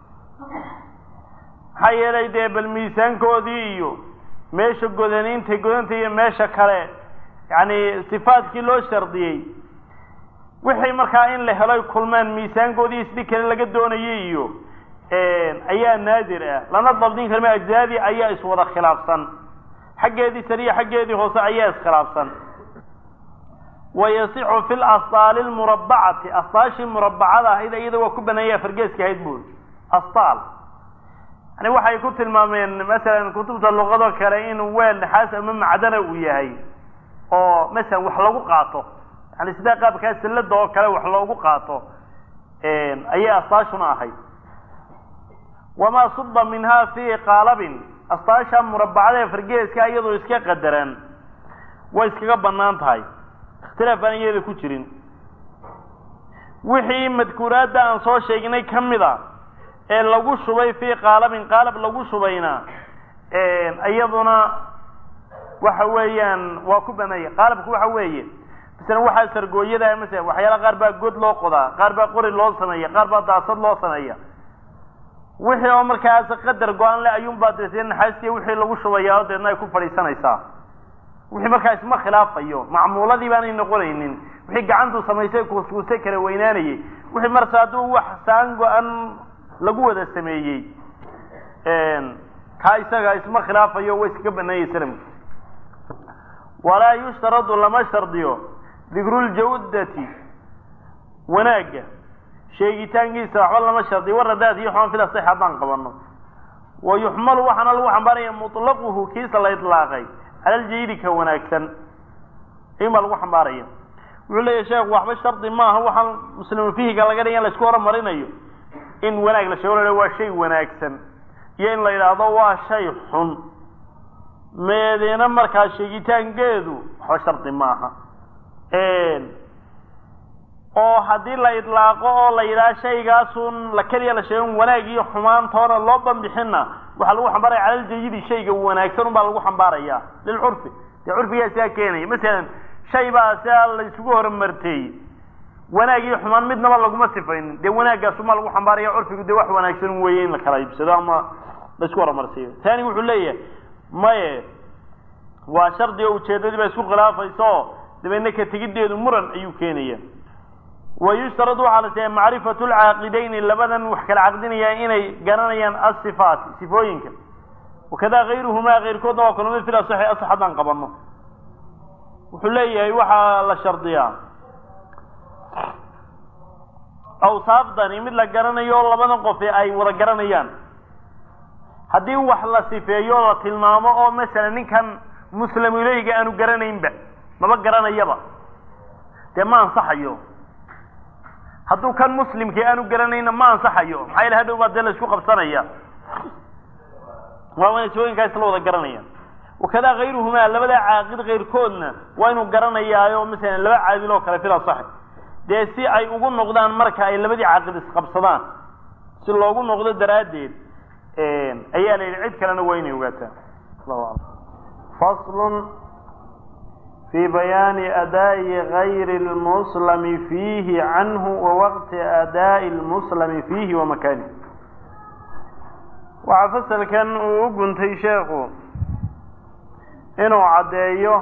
maxaa yeelay dee bal miisaankoodii iyo meesha godaniinta godanta iyo meesha kale yani sifaadkii loo shardiyey wixii markaa in la heloy kulmeen miisaankoodii isdhi kale laga doonayay iyo ayaa naadir ah lana dabdin karma ajzaadii ayaa iswada khilaafsan xaggeedii sariya xaggeedii hoose ayaa iskhilaafsan wayasixu fi lastaali lmurabacati astaashii murabacada ahayd iyada waa ku baneeya fargeeska ahayd buuri astaal yani waxay ku tilmaameen masalan kutubta luqado kale inuu weel naxaas ama macdana uu yahay oo masalan wax lagu qaato yani sidaa qaabkaa sallada oo kale wax loogu qaato ayay astaashuna ahayd wamaa suba minha fi qaalabin astaasha murabacada ee fargeeska iyadoo iska qadaran way iskaga banaan tahay ikhtilaaf aan iyada ku jirin wixii madkuuraadda aan soo sheegnay ka mid a ee lagu shubay fii qaalabin qaalab lagu shubayna iyaduna waxa weeyaan waa ku baneeya qaalabku waxa weeye masalan waxaa sargooyada masala waxyaala qaar baa god loo qodaa qaar baa qori loo sameeya qaar baa daasad loo sameeya wixii oo markaas qadar go-aan le ayuunbaa dee naxaastiya wixii lagu shubaya oo deedna ay ku fadhiisanaysaa wixii markaa isma khilaafayo macmuuladii baanay noqonaynin wixii gacantuu samaysay kuuskuusay kala weynaanayay wixii marse hadduu wax saan go-an lagu wada sameeyey kaa isaga isma khilaafayo way iskaga banaanyay salamka walaa yushtaradu lama shardiyo dikruljawdati wanaagga sheegitaankiisa waxba lama shardiyo waradaad iyo xumaan fila sax haddaan qabano wa yuxmalu waxaana lagu xambaaraya mutlaquhu kiisa la idlaaqay cala aljayidi ka wanaagsan in baa lagu xambaaraya wuxuu leeyahy sheekhu waxba shardi maaha waxaan muslimu fihiga laga dhiga in laisku horumarinayo in wanaag la sheego la waa shay wanaagsan iyo in la yidhaahdo waa shay xun meedeena markaa sheegitaankeedu waxba shardi maaha oo haddii la idlaaqo oo la yidhaha shaygaasun la keliya la sheegan wanaag iyo xumaantoona loo banbixinna waxaa lagu xambaaraya cala aljayidi shayga wanaagsan un baa lagu xambaaraya lilcurfi dee curfigaa sidaa keenaya masalan shay baa sidaa la isugu horumartay wanaag iyo xumaan midnaba laguma sifaynin dee wanaaggaasumaa lagu xambaaraya curfigu dee wax wanaagsan weeye in la kala iibsado ama la isku horumarsiiyo taani wuxuu leeyahay maye waa shardi oo ujeedadii baa isku khilaafaysa oo dabeedna ka tegiddeedu muran ayuu keenaya wayushtarad waxaa la sheegay macrifatu lcaaqidayni labadan wax kala caqdinaya inay garanayaan asifaat sifooyinka wakada kayruhumaa keyrkoodna waa kalmid fil asaxi asax haddaan qabano wuxuu leeyahay waxaa la shardiyaa awsaafdani mid la garanayo oo labadan qof ay wada garanayaan haddii wax la sifeeyo o la tilmaamo oo masalan ninkan muslim ileyga aanu garanaynba maba garanayaba dee ma ansaxayo hadduu kan muslimkii aanu garanayna ma ansaxayo maxaa yale hadhow baa dee la isku qabsanaya waa wana sifooyinkaa isla wada garanayaan wakadaa kayruhumaa labada caaqid kayrkoodna waa inuu garanayaayo masalan laba caadil oo kale fil asaxi dee si ay ugu noqdaan marka ay labadii caaqid isqabsadaan si loogu noqdo daraaddeed ayaa la yidhi cid kalena waa inay ogaataan faslun fi bayaani adaa'i gayri lmuslami fiihi canhu wa waqti adaa'i lmuslami fiihi wa makanih waxaa fasalkan uu u guntay sheekhu inuu caddeeyo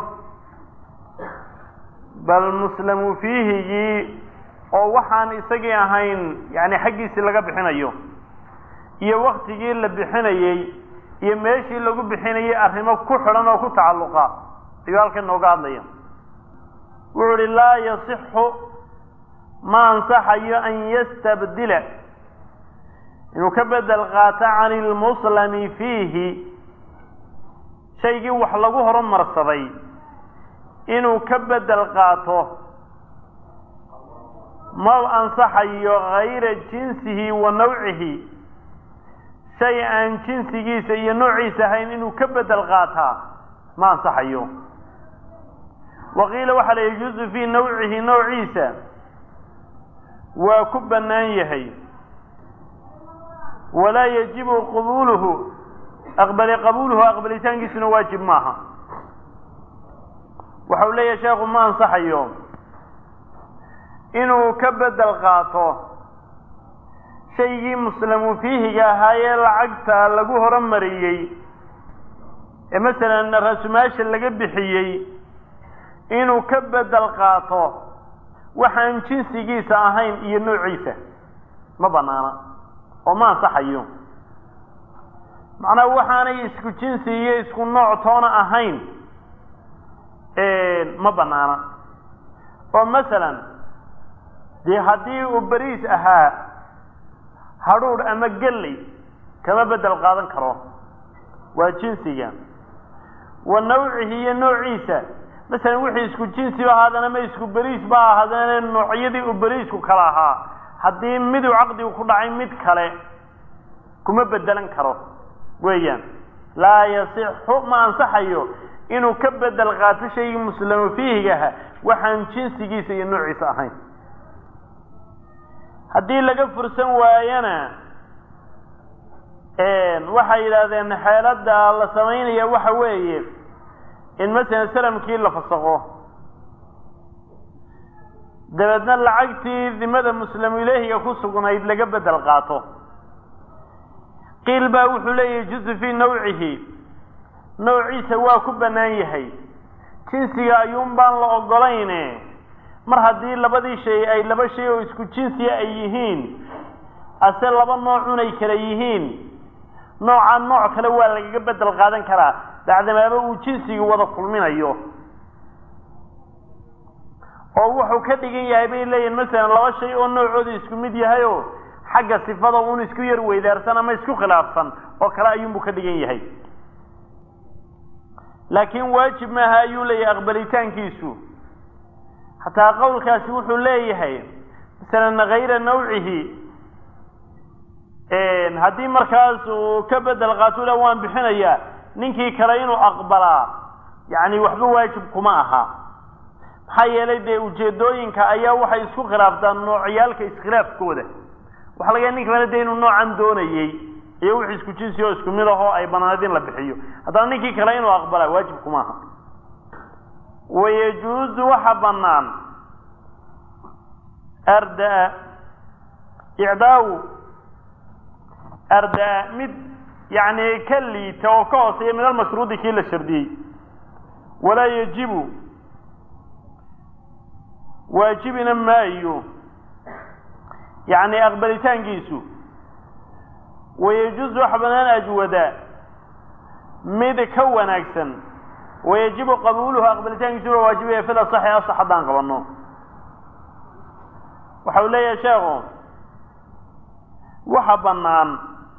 bal muslamu fiihigii oo waxaan isagii ahayn yani xaggiisii laga bixinayo iyo waktigii la bixinayey iyo meeshii lagu bixinayay arrimo ku xidhan oo ku tacalluqa ayuu halkan nooga hadlaya wuxuu uhi laa yasixu ma ansaxayo an yastabdila inuu ka bedel qaato can ilmuslami fiihi shaygii wax lagu horumarsaday inuu ka bedel qaato ma ansaxayo gayra jinsihi wa nawcihi shay aan jinsigiisa iyo noociisa ahayn inuu ka bedel qaataa ma ansaxayo waqiila waxaa la yajuusu fii nawcihi nawciisa waa ku bannaan yahay walaa yajibu qabuuluhu aqbali qabuuluhu aqbalitaankiisuna waajib maaha waxau leeyahay sheekhu ma ansaxayo inuu ka bedel qaato shaygii muslamu fiihiga ahaayee lacagta lagu horumariyey ee masalan rasumaasha laga bixiyey inuu ka bedel qaato waxaan jinsigiisa ahayn iyo noociisa ma banaana oo ma ansaxayo macnaha waxaanay isku jinsi iyo isku nooc toona ahayn ma banaana oo masalan dee haddii uu beriis ahaa hadhuudh ama gelley kama bedel qaadan karo waa jinsiga wa nawcihi iyo noociisa masalan wixii isku jinsiba ahaadana ma isku beriis ba ahaadana noocyadii uu beriisku kala ahaa haddii miduu caqdigu ku dhacay mid kale kuma bedelan karo weeyaan laa yasixu ma ansaxayo inuu ka bedel qaato shaygii muslamu fiihigaha waxaan jinsigiisa iyo noociisa ahayn haddii laga fursan waayana waxay yidhaahdeen xeelada la samaynaya waxa weeye in masalan salamkii la fasaqo dabeedna lacagtii dimada muslamu ilaahiga ku sugnayd laga bedel qaato qiil baa wuxuu leeyahay juzu fii nawcihi nawciisa waa ku bannaan yahay jinsiga ayuun baan la ogolayne mar haddii labadii shay ay laba shay oo isku jinsiya ay yihiin ase laba noocun ay kala yihiin noocaa nooc kale waa lagaga bedel qaadan karaa bacdamaaba uu jinsigii wada kulminayo oo wuxuu ka dhigan yahay bay leeyihin masalan laba shay oo noocooda isku mid yahay oo xagga sifada un isku yar weydaarsan ama isku khilaafsan oo kale ayuunbuu ka dhigan yahay laakiin waajib maaha ayuu leeyahay aqbalitaankiisu hataa qowlkaasi wuxuu leeyahay masalan hayra nawcihi haddii markaas uu ka bedel qaato ila waan bixinayaa ninkii kale inuu aqbalaa yani waxba waajib kuma aha maxaa yeelay dee ujeedooyinka ayaa waxay isku khilaaftaan noocyaalka iskhilaafkooda waxa laga nin kalena de inuu noocan doonayey iyo wixii isku jinsi oo isku mid ahoo ay banaanad in la bixiyo haddana ninkii kale inuu aqbalaa waajib kuma aha wayajuuzu waxa banaan ardaa icdaawu ardaa mid yani ka liita oo ka hooseeya min almashruudi kii la shardiyey walaa yajibu waajibina maayo yani aqbalitaankiisu wayajuuzu waxa banaan ajwada mid ka wanaagsan wayajibu qabuuluhu aqbalitaankiisu waa waajibaya fil asaxi asax haddaan qabano waxa uu leeyahay sheekhu waxa banaan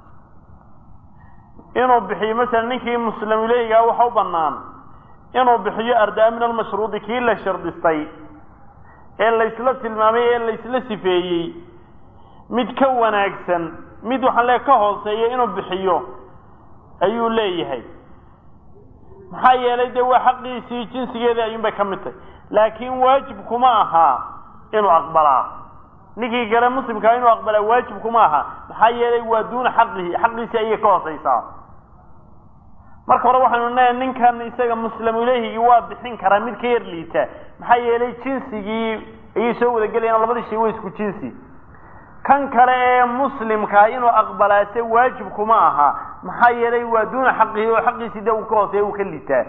inuu bixiyo masalan ninkii muslim ileyhigaa waxa u banaan inuu bixiyo ardaa min almashruudi kii la shardistay ee laysla tilmaamay ee laysla sifeeyey mid ka wanaagsan mid waxaan leeya ka hooseeya inuu bixiyo ayuu leeyahay maxaa yeelay dee waa xaqiisii jinsigeedii ayuunbay ka mid tahay laakiin waajib kuma aha inuu aqbalaa ninkii kale muslimkaa inuu aqbalaa waajib kuma aha maxaa yeelay waa duuna xaqihi xaqiisii ayay ka hooseysaa marka hore waxaynu leeyahay ninkan isaga muslimu ilehigii waa bixin karaa mid ka yar liita maxaa yeelay jinsigii ayay soo wadagelayaan labadii shay waa isku jinsi kan kale ee muslimkaa inuu aqbalaase waajib kuma aha maxaa yeelay waa duuna xaqihi oo xaqiisii de uu ka hooseeya uu ka liitaa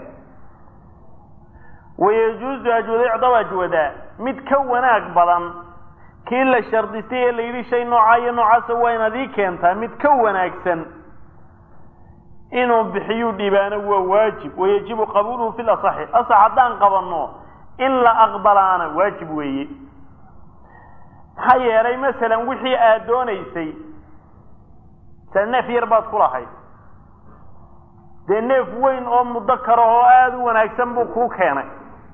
wayajuuzu ajwada icdaw ajwada mid ka wanaag badan kii la shardistay ee la yidhi shay noocaa iyo noocaasa waa inaad ii keentaa mid ka wanaagsan inuu bixiyuu dhibaano waa waajib wayajibu qabuuluhu fi lasaxi asax haddaan qabanno in la aqbalaana waajib weeye maxaa yeelay masalan wixii aad doonaysay sa neef yar baad ku lahayd dee neef weyn oo muddo karo oo aada u wanaagsan buu kuu keenay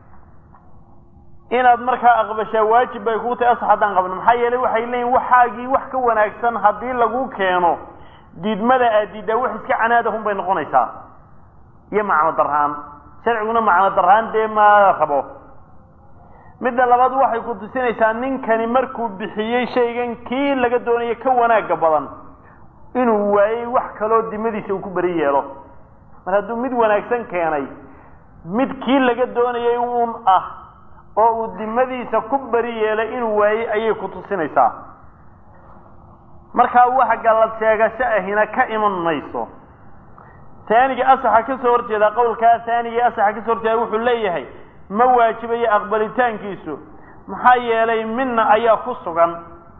inaad markaa aqbashaa waajib bay kuu tahay asax haddaan qabno maxaa yeelay waxay leeyihin waxaagii wax ka wanaagsan haddii laguu keeno diidmada aad diiddaa wax iska canaadahun bay noqonaysaa iyo macno darhaan sharciguna macno darhaan dee ma rabo midda labaad waxay ku tusinaysaa ninkani markuu bixiyey shaygan kii laga doonayo ka wanaagga badan inuu waayey wax kaloo dimadiisa uu ku beri yeelo mar hadduu mid wanaagsan keenay mid kii laga doonayay uun ah oo uu dimadiisa ku beri yeelay inuu waayey ayay ku tusinaysaa markaa wax gallad sheegasho ahina ka iman mayso taaniga asaxa ka soo horjeeda qowlkaa taaniga asaxa ka soo horjeeda wuxuu leeyahay ma waajibayo aqbalitaankiisu maxaa yeelay midna ayaa ku sugan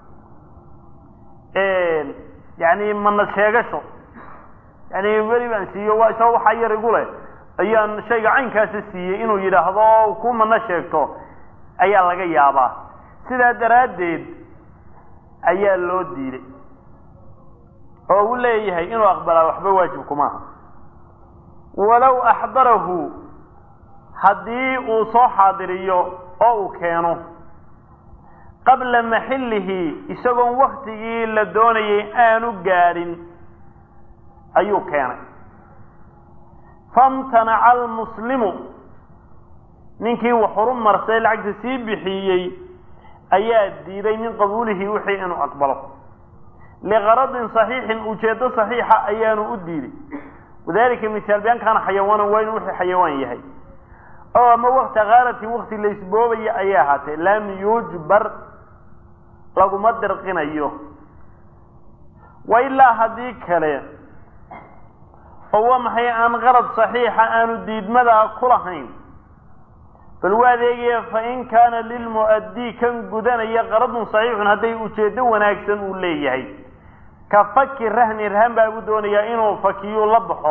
yani mana sheegasho yani weli baan siiyo waa isagoo waxaa yar igu leh ayaan shayga caynkaasi siiyey inuu yidhaahdo ku mana sheegto ayaa laga yaabaa sidaa daraaddeed ayaa loo diiday oo uu leeyahay inuu aqbalaa waxba waajib kumaaha walow axdarahu haddii uu soo xaadiriyo oo uu keeno qabla maxillihi isagoon waktigii la doonayay aanu gaadhin ayuu keenay famtanaca almuslimu ninkii wax horu marsay lacagta sii bixiyey ayaa diiday min qabuulihi wixii inuu aqbalo liqaradin saxiixin ujeeddo saxiixa ayaanu u diiday wadalika misaal bian kaana xayawaanan waa inuu wixii xayawaan yahay oo ama wakti kaarati wakti la isboobaya ayay ahaatee lam yujbar laguma dirqinayo wa ilaa haddii kale oo waa maxay aan qarad saxiixa aanu diidmadaa ku lahayn bal waa adeegaya fain kaana lilmu'addii kan gudanaya qaradun saxiixun hadday ujeeddo wanaagsan uu leeyahay ka faki rahni rahan baa u doonayaa inuu fakiyu la baxo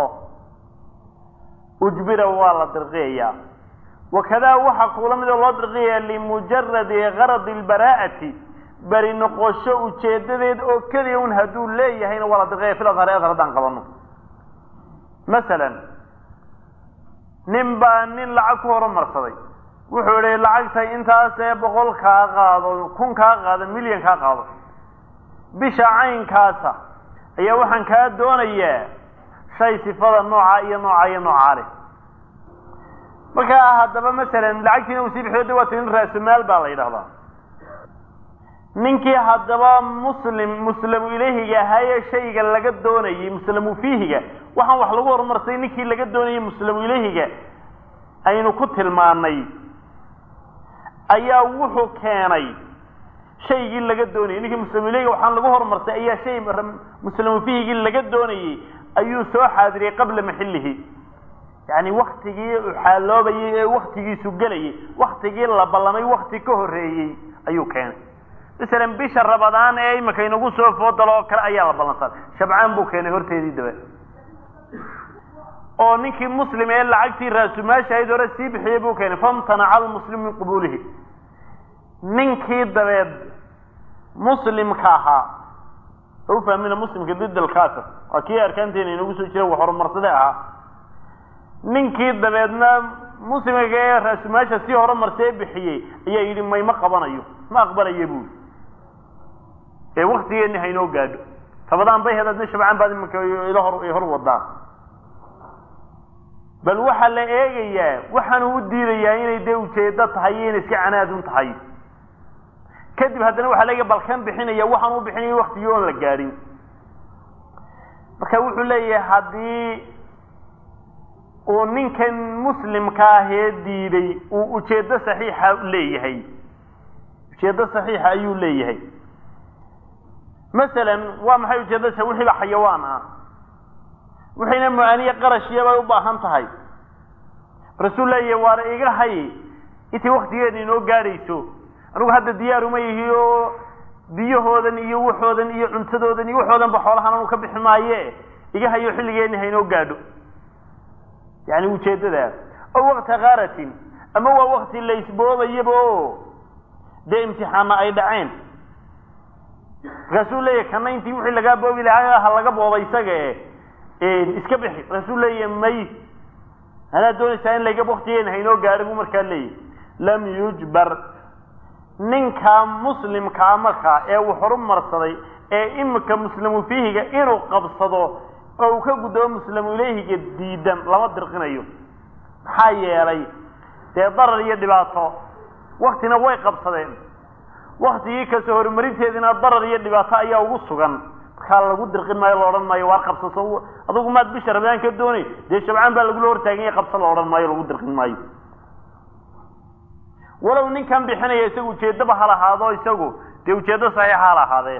ujbira waa la dirqiyayaa wakadaa waxaa kuula mid oo loo dirqiyayaa limujaradi garadi lbaraa'ati beri noqosho ujeedadeed oo keliya un hadduu leeyahayna waa la dirqiyaya fil adhari adhar haddaan qabano masalan nin baa nin lacag ku horumarsaday wuxuu idhi lacagtay intaasee boqol kaa qaado kun kaa qaado milyan kaa qaado bisha caynkaasa ayaa waxaan kaa doonayaa shay sifada noocaa iyo noocaa iyo noocaa leh markaa haddaba masalan lacagtiina uu sii bixiyo de waa tin raasumaal baa la yidhahdaa ninkii haddaba muslim muslamu ilayhiga ahaayee shayga laga doonayay muslamu fiihiga waxaan wax lagu horumarsay ninkii laga doonayay muslamu ilayhiga aynu ku tilmaanay ayaa wuxuu keenay shaygii laga doonayay ninkii muslamu ilayhiga waxaan lagu horumarsay ayaa shay muslamu fiihigii laga doonayay ayuu soo xaadiriyey qabla maxillihi yani waktigii uu xaaloobayay ee waktigiisu gelayay waktigii la ballamay wakti ka horreeyey ayuu keenay masalan bisha rabadaan ee imika inagu soo foodalo oo kale ayaa la ballansaday shabcaan buu keenay horteedii daba oo ninkii muslim ee lacagtii raasumaasha ahayd hore sii bixiyey buu keenay famtanaca almuslim min qubuulihi ninkii dabeed muslimka ahaa u fahmina muslimka did alkafir waa kii arkaanteena inagu soo jira wax horumarsade ahaa ninkii dabeedna muslimka ee raasumaasha sii horumarsee bixiyey ayaa yidhi mayma qabanayo ma aqbalayo buuli ee waktigeeni haynoo gaadho rabadaan bay hedaadna shabcaan baad iminka ila hor hor wadaa bal waxaa la eegayaa waxaanu u diidayaa inay dee ujeedo tahay iyo inay iska canaadun tahay kadib haddana waxaa leeyahay bal kan bixinaya waxaan u bixinaya waktigii oon la gaadhin marka wuxuu leeyahay haddii uu ninkan muslimka ahee diiday uu ujeedo saxiixa leeyahay ujeedo saxiixa ayuu leeyahay masalan waa maxay ujeedada sa wixiiba xayawaan ah wixiina mu-aaniye qarashiya bay u baahan tahay rasuul leeyahay waana iga hay intii waktigeeda inoo gaadhayso anugu hadda diyaaruma yihi oo biyahoodan iyo waxoodan iyo cuntadoodan iyo waxoodanba xoolahan anu ka bixi maaye iga hayo xilligeeni haynoo gaadho yani ujeedadaa o wakta kaaratin ama waa wakti la isboobayaba o dee imtixaana ay dhaceen markaasuu leeyahay kana intii wixii lagaa boobi lahaa ha laga booba isaga e iska bixi markaasuu leeyahay may anaa doonaysaa in laga waktigeena haynoo gaadho buu markaa leeyahy lam yujbar ninka muslimkaa markaa ee uu horumarsaday ee imika muslimu fiihiga inuu qabsado oo uu ka gudoobo muslimu ilayhiga diidan lama dirqinayo maxaa yeelay dee darar iyo dhibaato waktina way qabsadeen waktigii kasoo horumarinteedina darar iyo dhibaato ayaa ugu sugan markaa lagu dirqin maayo la odhan maayo waar qabsaso adugu maad bisha ramadaan ka doonay dee shabcaan baa lagula hortaaganya qabsa la odhan maayo lagu dirqin maayo walow ninkan bixinaya isagu ujeeddaba ha lahaado isagu dee ujeeddo saxiixa ha lahaadee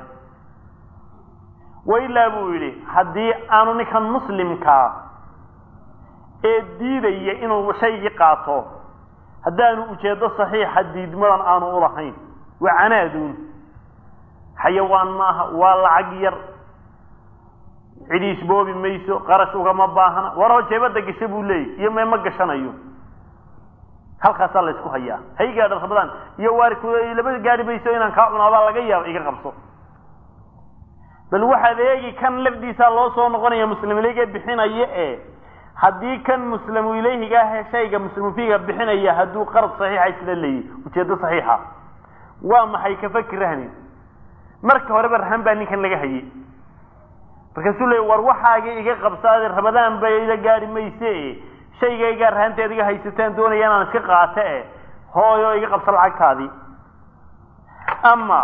wailaa buu yidhi haddii aanu ninkan muslimkaa ee diidaya inuu shaygii qaato haddaanu ujeeddo saxiixa diidmadan aanu ulahayn waa canaaduun xayawaan maaha waa lacag yar cidi isboobi mayso qarash ugama baahna waroo jeebadda gasha buu leeyay iyo mee ma gashanayo halkaasaa la isku hayaa hay gaadha rabadaan iyo waari laba gaari mayso inaan kaa cunaabaa laga yaaba iga qabso bal waxaad eegi kan lafdiisaa loo soo noqonaya muslim ilayga bixinaya e haddii kan muslimu ilayhiga ah shayga muslimu fiiga bixinaya hadduu qarad saxiixa isla leeyahy ujeedo saxiixa waa maxay kafaki rahnin marka horeba rahan baa ninkan laga hayay markaasuu leey war waxaagii iga qabsaade rabadaan ba ila gaari mayse shaygaygaa rahanteed iga haysataan doonaya inaan iska qaate e hooyo iga qabsa lacagtaadii ama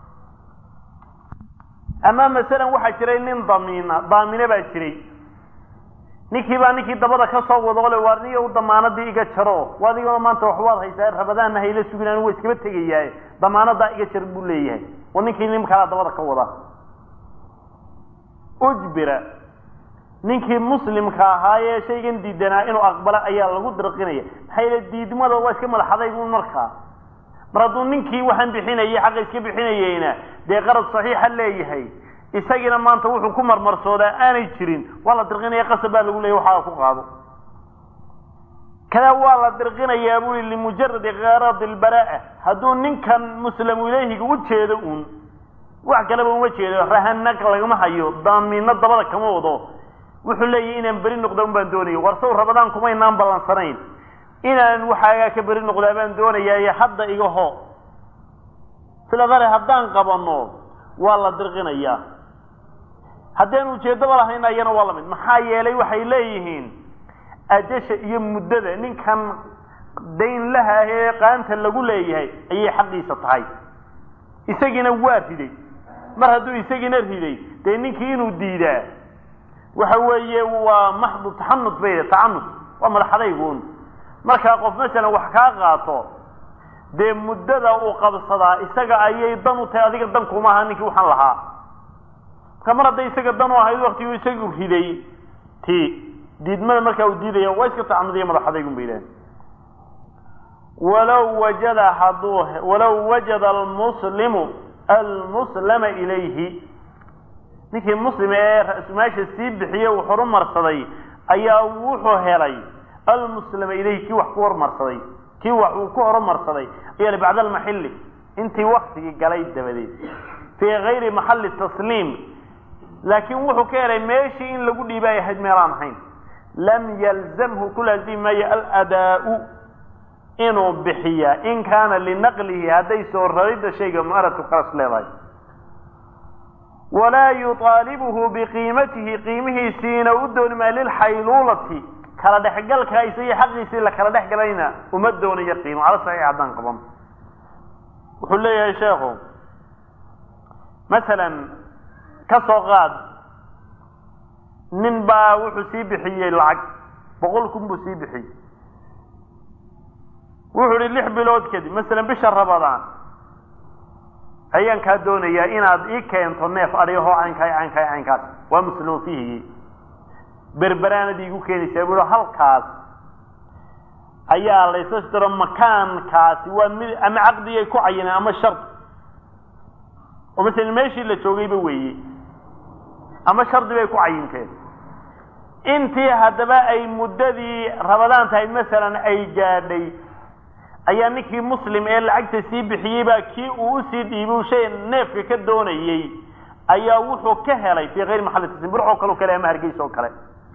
ama masalan waxaa jiray nin damiina daamine baa jiray ninkii baa ninkii dabada ka soo wado le waar niyo u damaanadii iga jaro adigoo maanta waxbaad haysaa rabadaanna hayla sugin anigu waa iskaba tegayaa damaanadaa iga jar buu leeyahay oo ninkii nin kalaa dabada ka wada ujbira ninkii muslimka ahaayee shaygan diidanaa inuu aqbalo ayaa lagu dirqinaya maxaa yeele diidmada waa iska madaxadaygun markaa mar hadduu ninkii waxaan bixinayay xaqa iska bixinayeyna dee qarad saxiixa leeyahay isagiina maanta wuxuu ku marmarsoodaa aanay jirin waa la dirqinaya qasab baa lagu leeyay waxaa ku qaado kadaa waa la dirqinayaa bui limujaradi karadi lbaraa hadduu ninkan muslimu ilayhiga u jeedo uun wax kaleba uma jeedo rahanag lagama hayo daamiino dabada kama wado wuxuu leeyahy inaan beri noqda un baan doonaya war saw rabadaan kumaynaan ballansanayn inaan waxaagaa ka beri noqdaa baan doonayaaye hadda iga ho sila dare haddaan qabano waa la dirqinayaa haddaan ujeeddaba lahayn ayana waa lamid maxaa yeelay waxay leeyihiin ajasha iyo muddada ninkan dayn laha ee qaanta lagu leeyahay ayay xaqiisa tahay isagiina waa riday mar hadduu isagiina riday dee ninkii inuu diidaa waxa weeye waa maxdu taxanud bay tacanud waa madaxadaygun markaa qof masalan wax kaa qaato dee muddada uu qabsadaa isaga ayay dan u tahay adiga dan kuma aha ninkii waxaan lahaa marka mar hadday isaga dan u ahayd waktiguu isagu riday ti diidmada markaa uu diidaya waa iska tacanudiya madaxadaygun bay idhahen walow wajada hadduu walow wajada almuslimu almuslama ilayhi ninkii muslim ee ra-sumaasha sii bixiye uu horumarsaday ayaa wuxuu helay almuslima ilayhi kii wax ku horumarsaday kii wax uu ku horumarsaday ayaa bacda almaxili intii waktigii galay dabadeed fii gayri maxali tasliim laakiin wuxuu ka helay meeshii in lagu dhiiba ay ahayd meelaan ahayn lam yalzamhu ku laazimi maayo aladaau inuu bixiya in kaana linaqlihi hadday soo raridda shayga mu'aratu kalas leedahay walaa yuطaalibuhu biqiimatihi qiimihiisiina u dooni maayo lilxayluulati kala dhexgalka isagii xaqiisii la kala dhex galayna uma doonayo qiimo cala saxiix haddaan qaban wuxuu leeyahay sheekhu masalan ka soo qaad nin baa wuxuu sii bixiyey lacag boqol kun buu sii bixiyey wuxuu ihi lix bilood kadib masalan bisha rabadaan ayaan kaa doonayaa inaad ii keento neef adhigahoo caynkaa caynkaa caynkaas waa muslimu fiihigi berberaanad iigu keenaysaa buu halkaas ayaa laysa diro makaankaasi waa mid ama caqdigay ku cayineen ama shard oo masalan meeshii la joogayba weeye ama shardi bay ku cayinteen intii haddaba ay muddadii rabadaan tahay masalan ay gaadhay ayaa ninkii muslim ee lacagta sii bixiyey baa kii uu usii dhiibu shay neefka ka doonayey ayaa wuxuu ka helay fii hayri maxalli tasliim burcoo kale o kale ama hargeysa oo kale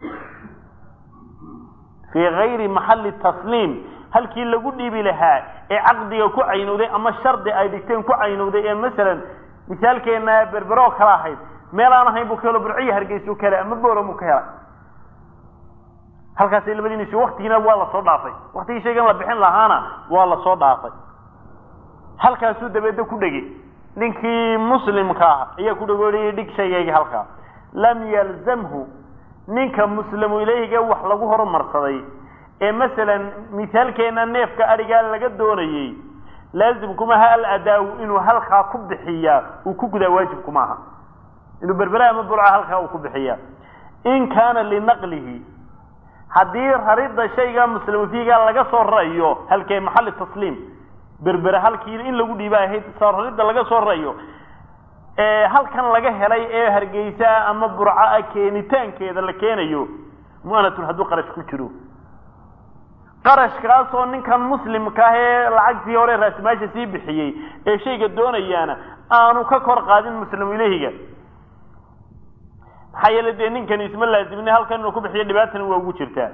fii hayri maxalli tasliim halkii lagu dhiibi lahaa ee caqdiga ku caynowday ama shardi ay dhigteen ku caynowday ee masalan misaalkeena berberoo kale ahayd meel aan ahayn buu ka helo burciya hargeysa u ka helay ama boram uu ka helay halkaasay labadiinisi waktigiina waa lasoo dhaafay waktigii shaygan la bixin lahaana waa lasoo dhaafay halkaasuu dabeedna ku dhegey ninkii muslimka ah ayaa ku dhagooriyey dhig shaygayga halkaa lam yalzamhu ninka muslimu ilayhiga wax lagu horumarsaday ee masalan misaalkeena neefka adhigaa laga doonayey laazimkumaha aladaawu inuu halkaa ku bixiyaa uu ku gudaa waajibkuma aha inuu berbera ama burca halkaa uu ku bixiyaa in kaana linaqlihi haddii raridda shayga muslimu fiiga laga soo rarayo halkee maxalli tasliim berbere halkii in lagu dhiiba ahayd soo raridda laga soo rarayo halkan laga helay ee hargeysa ama burca keenitaankeeda la keenayo mu'anatun hadduu qarash ku jiro qarashkaasoo ninkan muslimka ah ee lacagtii hore raasimaasha sii bixiyey ee shayga doonayaana aanu ka kor qaadin muslimu ilahiga maxaa yeele dee ninkani isma laazimine halkan inuu ku bixiyo dhibaatana waa ugu jirtaa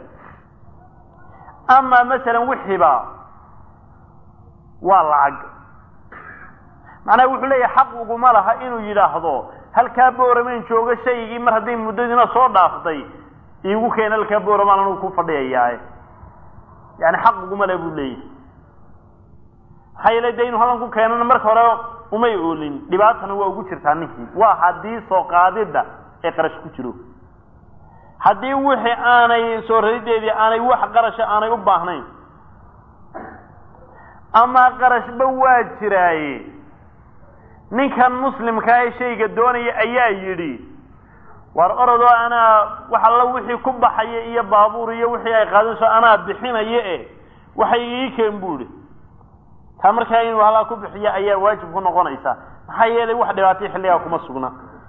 ama masalan wixiiba waa lacag macnaha wuxuu leeyahay xaq uguma laha inuu yidhaahdo halkaa booramen jooga shaygii mar hadday muddadiina soo dhaaftay iigu keen halkaa booramaan anugu ku fadhiyayaa yani xaq uguma le buu leeyahay maxaa yeele dee inuu halkan ku keenana marka hore umay oolin dhibaatana waa ugu jirtaa ninkii waa haddii soo qaadidda ee qarash ku jiro haddii wixii aanay soo rarideedii aanay wax qarasha aanay u baahnayn ama qarashba waa jiraaye ninkan muslimkaa ee shayga doonaya ayaa yidhi war orodoo anaa wax alla wixii ku baxaya iyo baabuur iyo wixii ay qaadayso anaa bixinaya e waxay ii keen buuhi taa markaa inuu halaa ku bixiya ayaa waajib ku noqonaysa maxaa yeelay wax dhibaatay xilligaa kuma sugna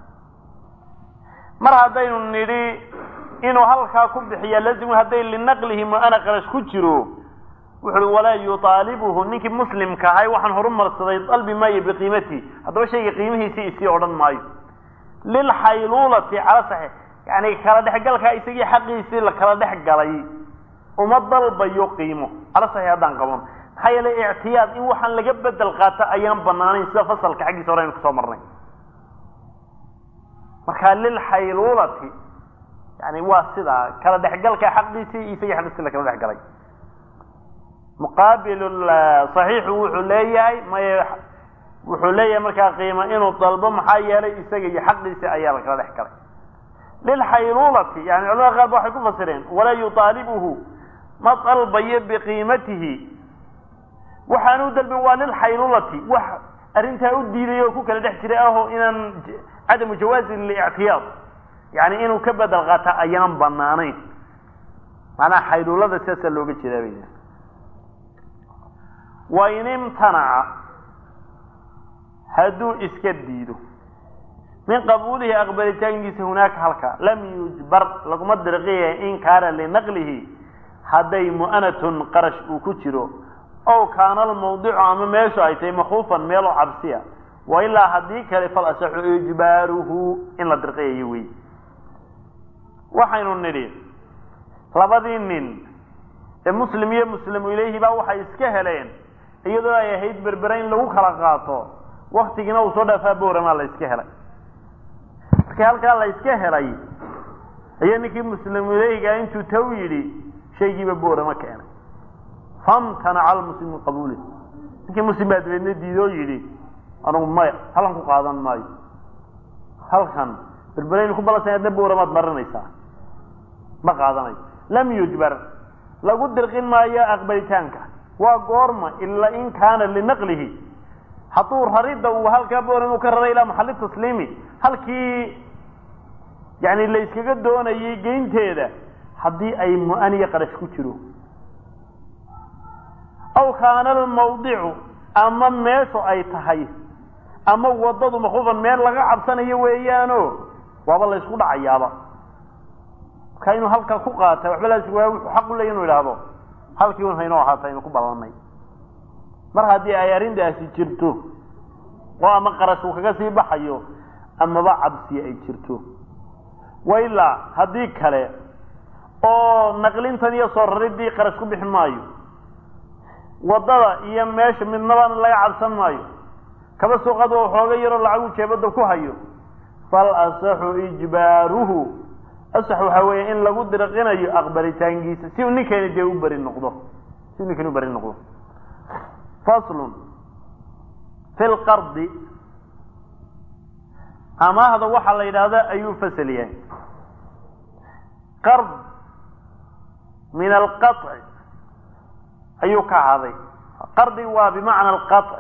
mar haddaynu nidhi inuu halkaa ku bixiya lazimu hadday linaqlihi mu'ana qarash ku jiro wuxuui walaa yuaalibuhu ninkii muslimka ahay waxaan horumarsaday dalbi maayo biqiimatihi haddaba shayga qiimihiisii isii odhan maayo lilxayluulati cala saxiix yani kala dhexgalkaa isagii xaqiisii la kala dhex galay uma dalbayo qiimo cala saxiix haddaan qaban maxaa yeelay ictiyaad in waxaan laga bedel qaata ayaan banaanayn sida fasalka xaggiisa hore aynu kusoo marnay marka lilxayluulati yani waa sidaa kala dhexgalka xaqiisii isagii xaqiisii la kala dhex galay muqaabil صaxiixu wuxuu leeyahay may wuxuu leeyahay markaa qiimo inuu dalbo maxaa yeelay isaga iyo xaqiisi ayaa la kala dhex galay lilxayluulati yani culamada qaar ba waxay ku fasireen walaa yuaalibuhu ma dalbayo biqiimatihi waxaanu dalbin waa lilxayluulati wax arrintaa u diiday oo ku kala dhex jiray aho inaan cadamu jawaazi lictiyaad yani inuu ka bedel qaata ayaan banaanayn macnaha xayluulada sidaasaa looga jeedaa bay wain imtanaca hadduu iska diido min qabuulihi aqbalitaankiisa hunaaka halka lam yujbar laguma dirqiya in kaana linaqlihi hadday mu'anatun qarash uu ku jiro ow kaana almawdicu ama meeshu ay tahay makuufan meeloo cabsiya wa ilaa haddii kale fal asaxu ijbaaruhu in la dirqiyayo wey waxaynu nidhi labadii nin ee muslim iyo muslimu ilayhi baa waxay iska heleen iyadoo ay ahayd berbere in lagu kala qaato waktigiina uu soo dhaafaa booramaa la iska helay markii halkaa la iska helay ayaa ninkii muslimu ilayhiga intuu taw yidhi shaygiiba boorama keenay famtanaca almuslim min qabuulih ninkii muslim baa dabeedna diidoo yidhi anugu maya halkan ku qaadan maayo halkan berberaynu ku balansan adna booramaad marinaysaa ma qaadanayo lam yujbar lagu dirqin maayo aqbalitaanka waa goorma ilaa in kaana linaqlihi hadduu raridda uu halkaa booran uu ka raray ilaa maxalli tasliimi halkii yani la yskaga doonayay geynteeda haddii ay mu-aniya qarash ku jiro aw kaana almawdicu ama meeshu ay tahay ama waddadu makufan meel laga cabsanayo weeyaano waaba la ysku dhacayaaba markaa inuu halkaa ku qaata waxba laas waa wuxuu xaq u leya inu idhaahdo halkii un haynoo ahaata aynu ku ballanay mar haddii ay arrintaasi jirto oo ama qarash uu kaga sii baxayo amaba cabsi ay jirto wa ilaa haddii kale oo naqlintan iyo soo raridii qarash ku bixi maayo waddada iyo meesha midnabana laga cabsan maayo kaba suuqada oo xooga yaroo lacagu jeebada ku hayo fal asaxu ijbaaruhu asax waxaa weeye in lagu dirqinayo aqbalitaankiisa si uu ninkeeni dee u beri noqdo si uu ninkeeni u beri noqdo faslun fi lqardi amaahda waxaa la yidhaahdaa ayuu fasal yahay qard min alqaطci ayuu ka haday qardi waa bimacna alqaطci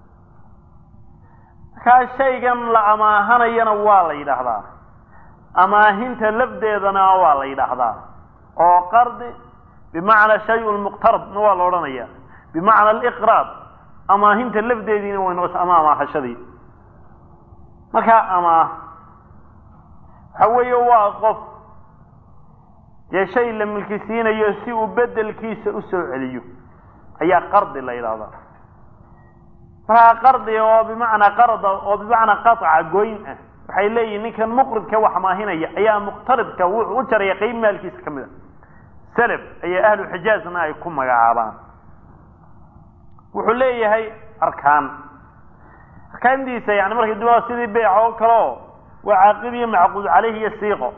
markaa shaygan la amaahanayana waa la yidhaahdaa amaahinta lafdeedana waa la yidhaahdaa oo qardi bimacna shay muqtarabna waa la odhanaya bimacna aliqraad amaahinta lafdeediina way noqota ama amaahashadii markaa amaah waxa weeye waa qof dee shay la milkisiinayo si uu bedelkiisa usoo celiyo ayaa qardi la yidhahdaa markaa qardi oo bimacnaa qarda oo bimacnaa qaطca goyn ah waxay leeyihin ninkan muqridka wax maahinaya ayaa muqtaribka wuxuu u jaraya qeyb maalkiisa ka mid a self ayaa ahlu xijaazna ay ku magacaabaan wuxuu leeyahay arkaan arkaantiisa yani markay dua sidii beyc oo kale o waa caaqid iyo macquud caleyh iyo siiqo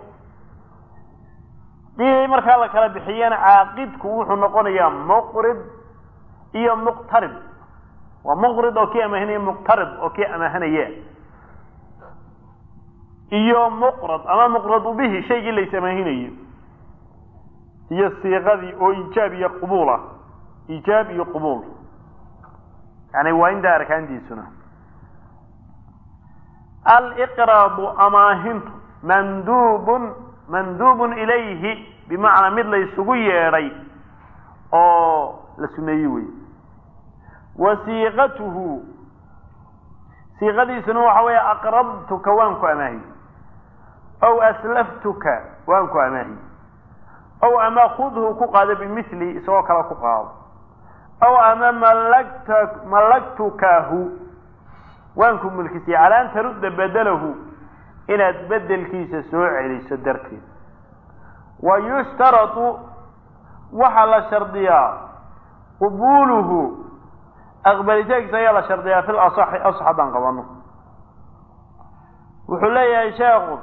dii markaa la kala bixiyana caaqidku wuxuu noqonayaa muqrid iyo muqtarib waa muqrid oo kii amaahinaya muqtarib oo kii amaahanaya iyo muqrad ama muqradu bihi shaygii lays amaahinayo iyo siiqadii oo iijaab iyo qubuul ah iijaab iyo qubuul yani waa intaa arkaantiisuna aliqraadu amaahintu mandubun mandubun ilayhi bimacnaa mid laysugu yeedhay oo la suneeyey wey wa siiqatuhu siiqadiisuna waxa weeye aqrabtuka waan ku amaahiy aw aslaftuka waan ku amaahiy aw ama khudhu ku qaado bimili isagoo kale ku qaado aw ama malagta malagtukahu waan ku mulkisiyey calaa an tarudda bedelahu inaad bedelkiisa soo celiso darteed wa yushtaratu waxaa la shardiyaa qubuuluhu aqbalitaankiisa ayaa la shardiyaa fi lasaxi asax haddaan qabano wuxuu leeyahay sheekhu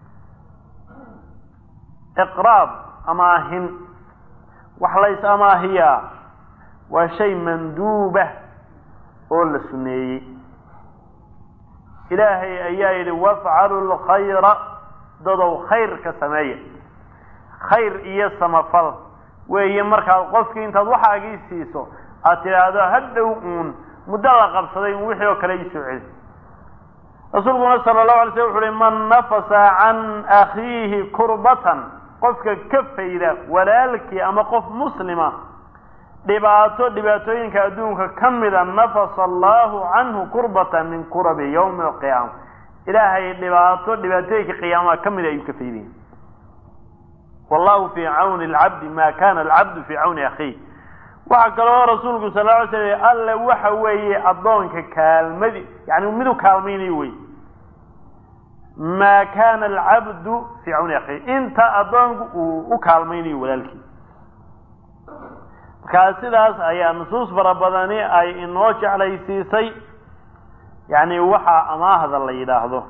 iqraab amaahin wax lays amaahiyaa waa shay manduuba oo la suneeyey ilaahay ayaa yidhi wafcalu lkhayra dadow khayr ka sameeya khayr iyo samafal weeye markaad qofkii intaad waxaagii siiso aad tidhaahdo hadhow uun muddo la qabsaday un wixii oo kale iisoo celi rasuulkuna sala allahu alay slam wuxu uhi man nafasa can akhiihi kurbatan qofka ka fayda walaalkii ama qof muslima dhibaato dhibaatooyinka adduunka ka mida nafasa allahu canhu kurbatan min kurabi yawmi alqiyaama ilaahay dhibaato dhibaatooyinka qiyaamaha ka mida ayuu ka faydaya wallahu fii cawni alcabdi ma kana alcabdu fii cawni akhiih waxaa kaloo rasuulku sal la alay slam alle waxa weeye addoonka kaalmadi yani midu kaalmaynayo wey ma kana alcabdu fii cawni akhiih inta addoonku uu u kaalmaynayo walaalkii markaa sidaas ayaa nusuus fara badani ay inoo jeclaysiisay yani waxaa amaahda la yidhaahdo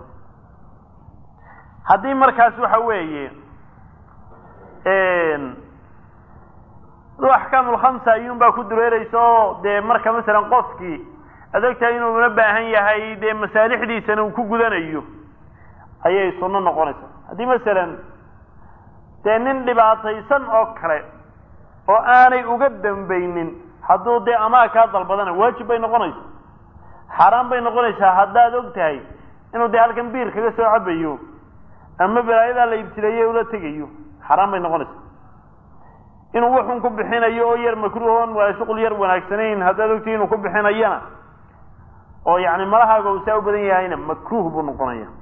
haddii markaas waxa weeye aduu axkaamulkhamsa ayuunbaa ku dureeraysa oo dee marka masalan qofkii aad ogtahay inuu una baahan yahay dee masaalixdiisana uu ku gudanayo ayay sunno noqonaysaa haddii masalan dee nin dhibaataysan oo kale oo aanay uga dambaynin hadduu dee amaa kaa dalbadana waajib bay noqonaysaa xaaraan bay noqonaysaa haddaad og tahay inuu dee halkan biir kaga soo cabayo ama balaayadaa la ibtileeye ula tegayo xaaraan bay noqonaysaa inuu wuxun ku bixinayo oo yar makruuhon waa shuqul yar wanaagsanayn haddaad ogtahay inuu ku bixinayana oo yani malahaaga uu saa u badan yahayna makruuh buu noqonaya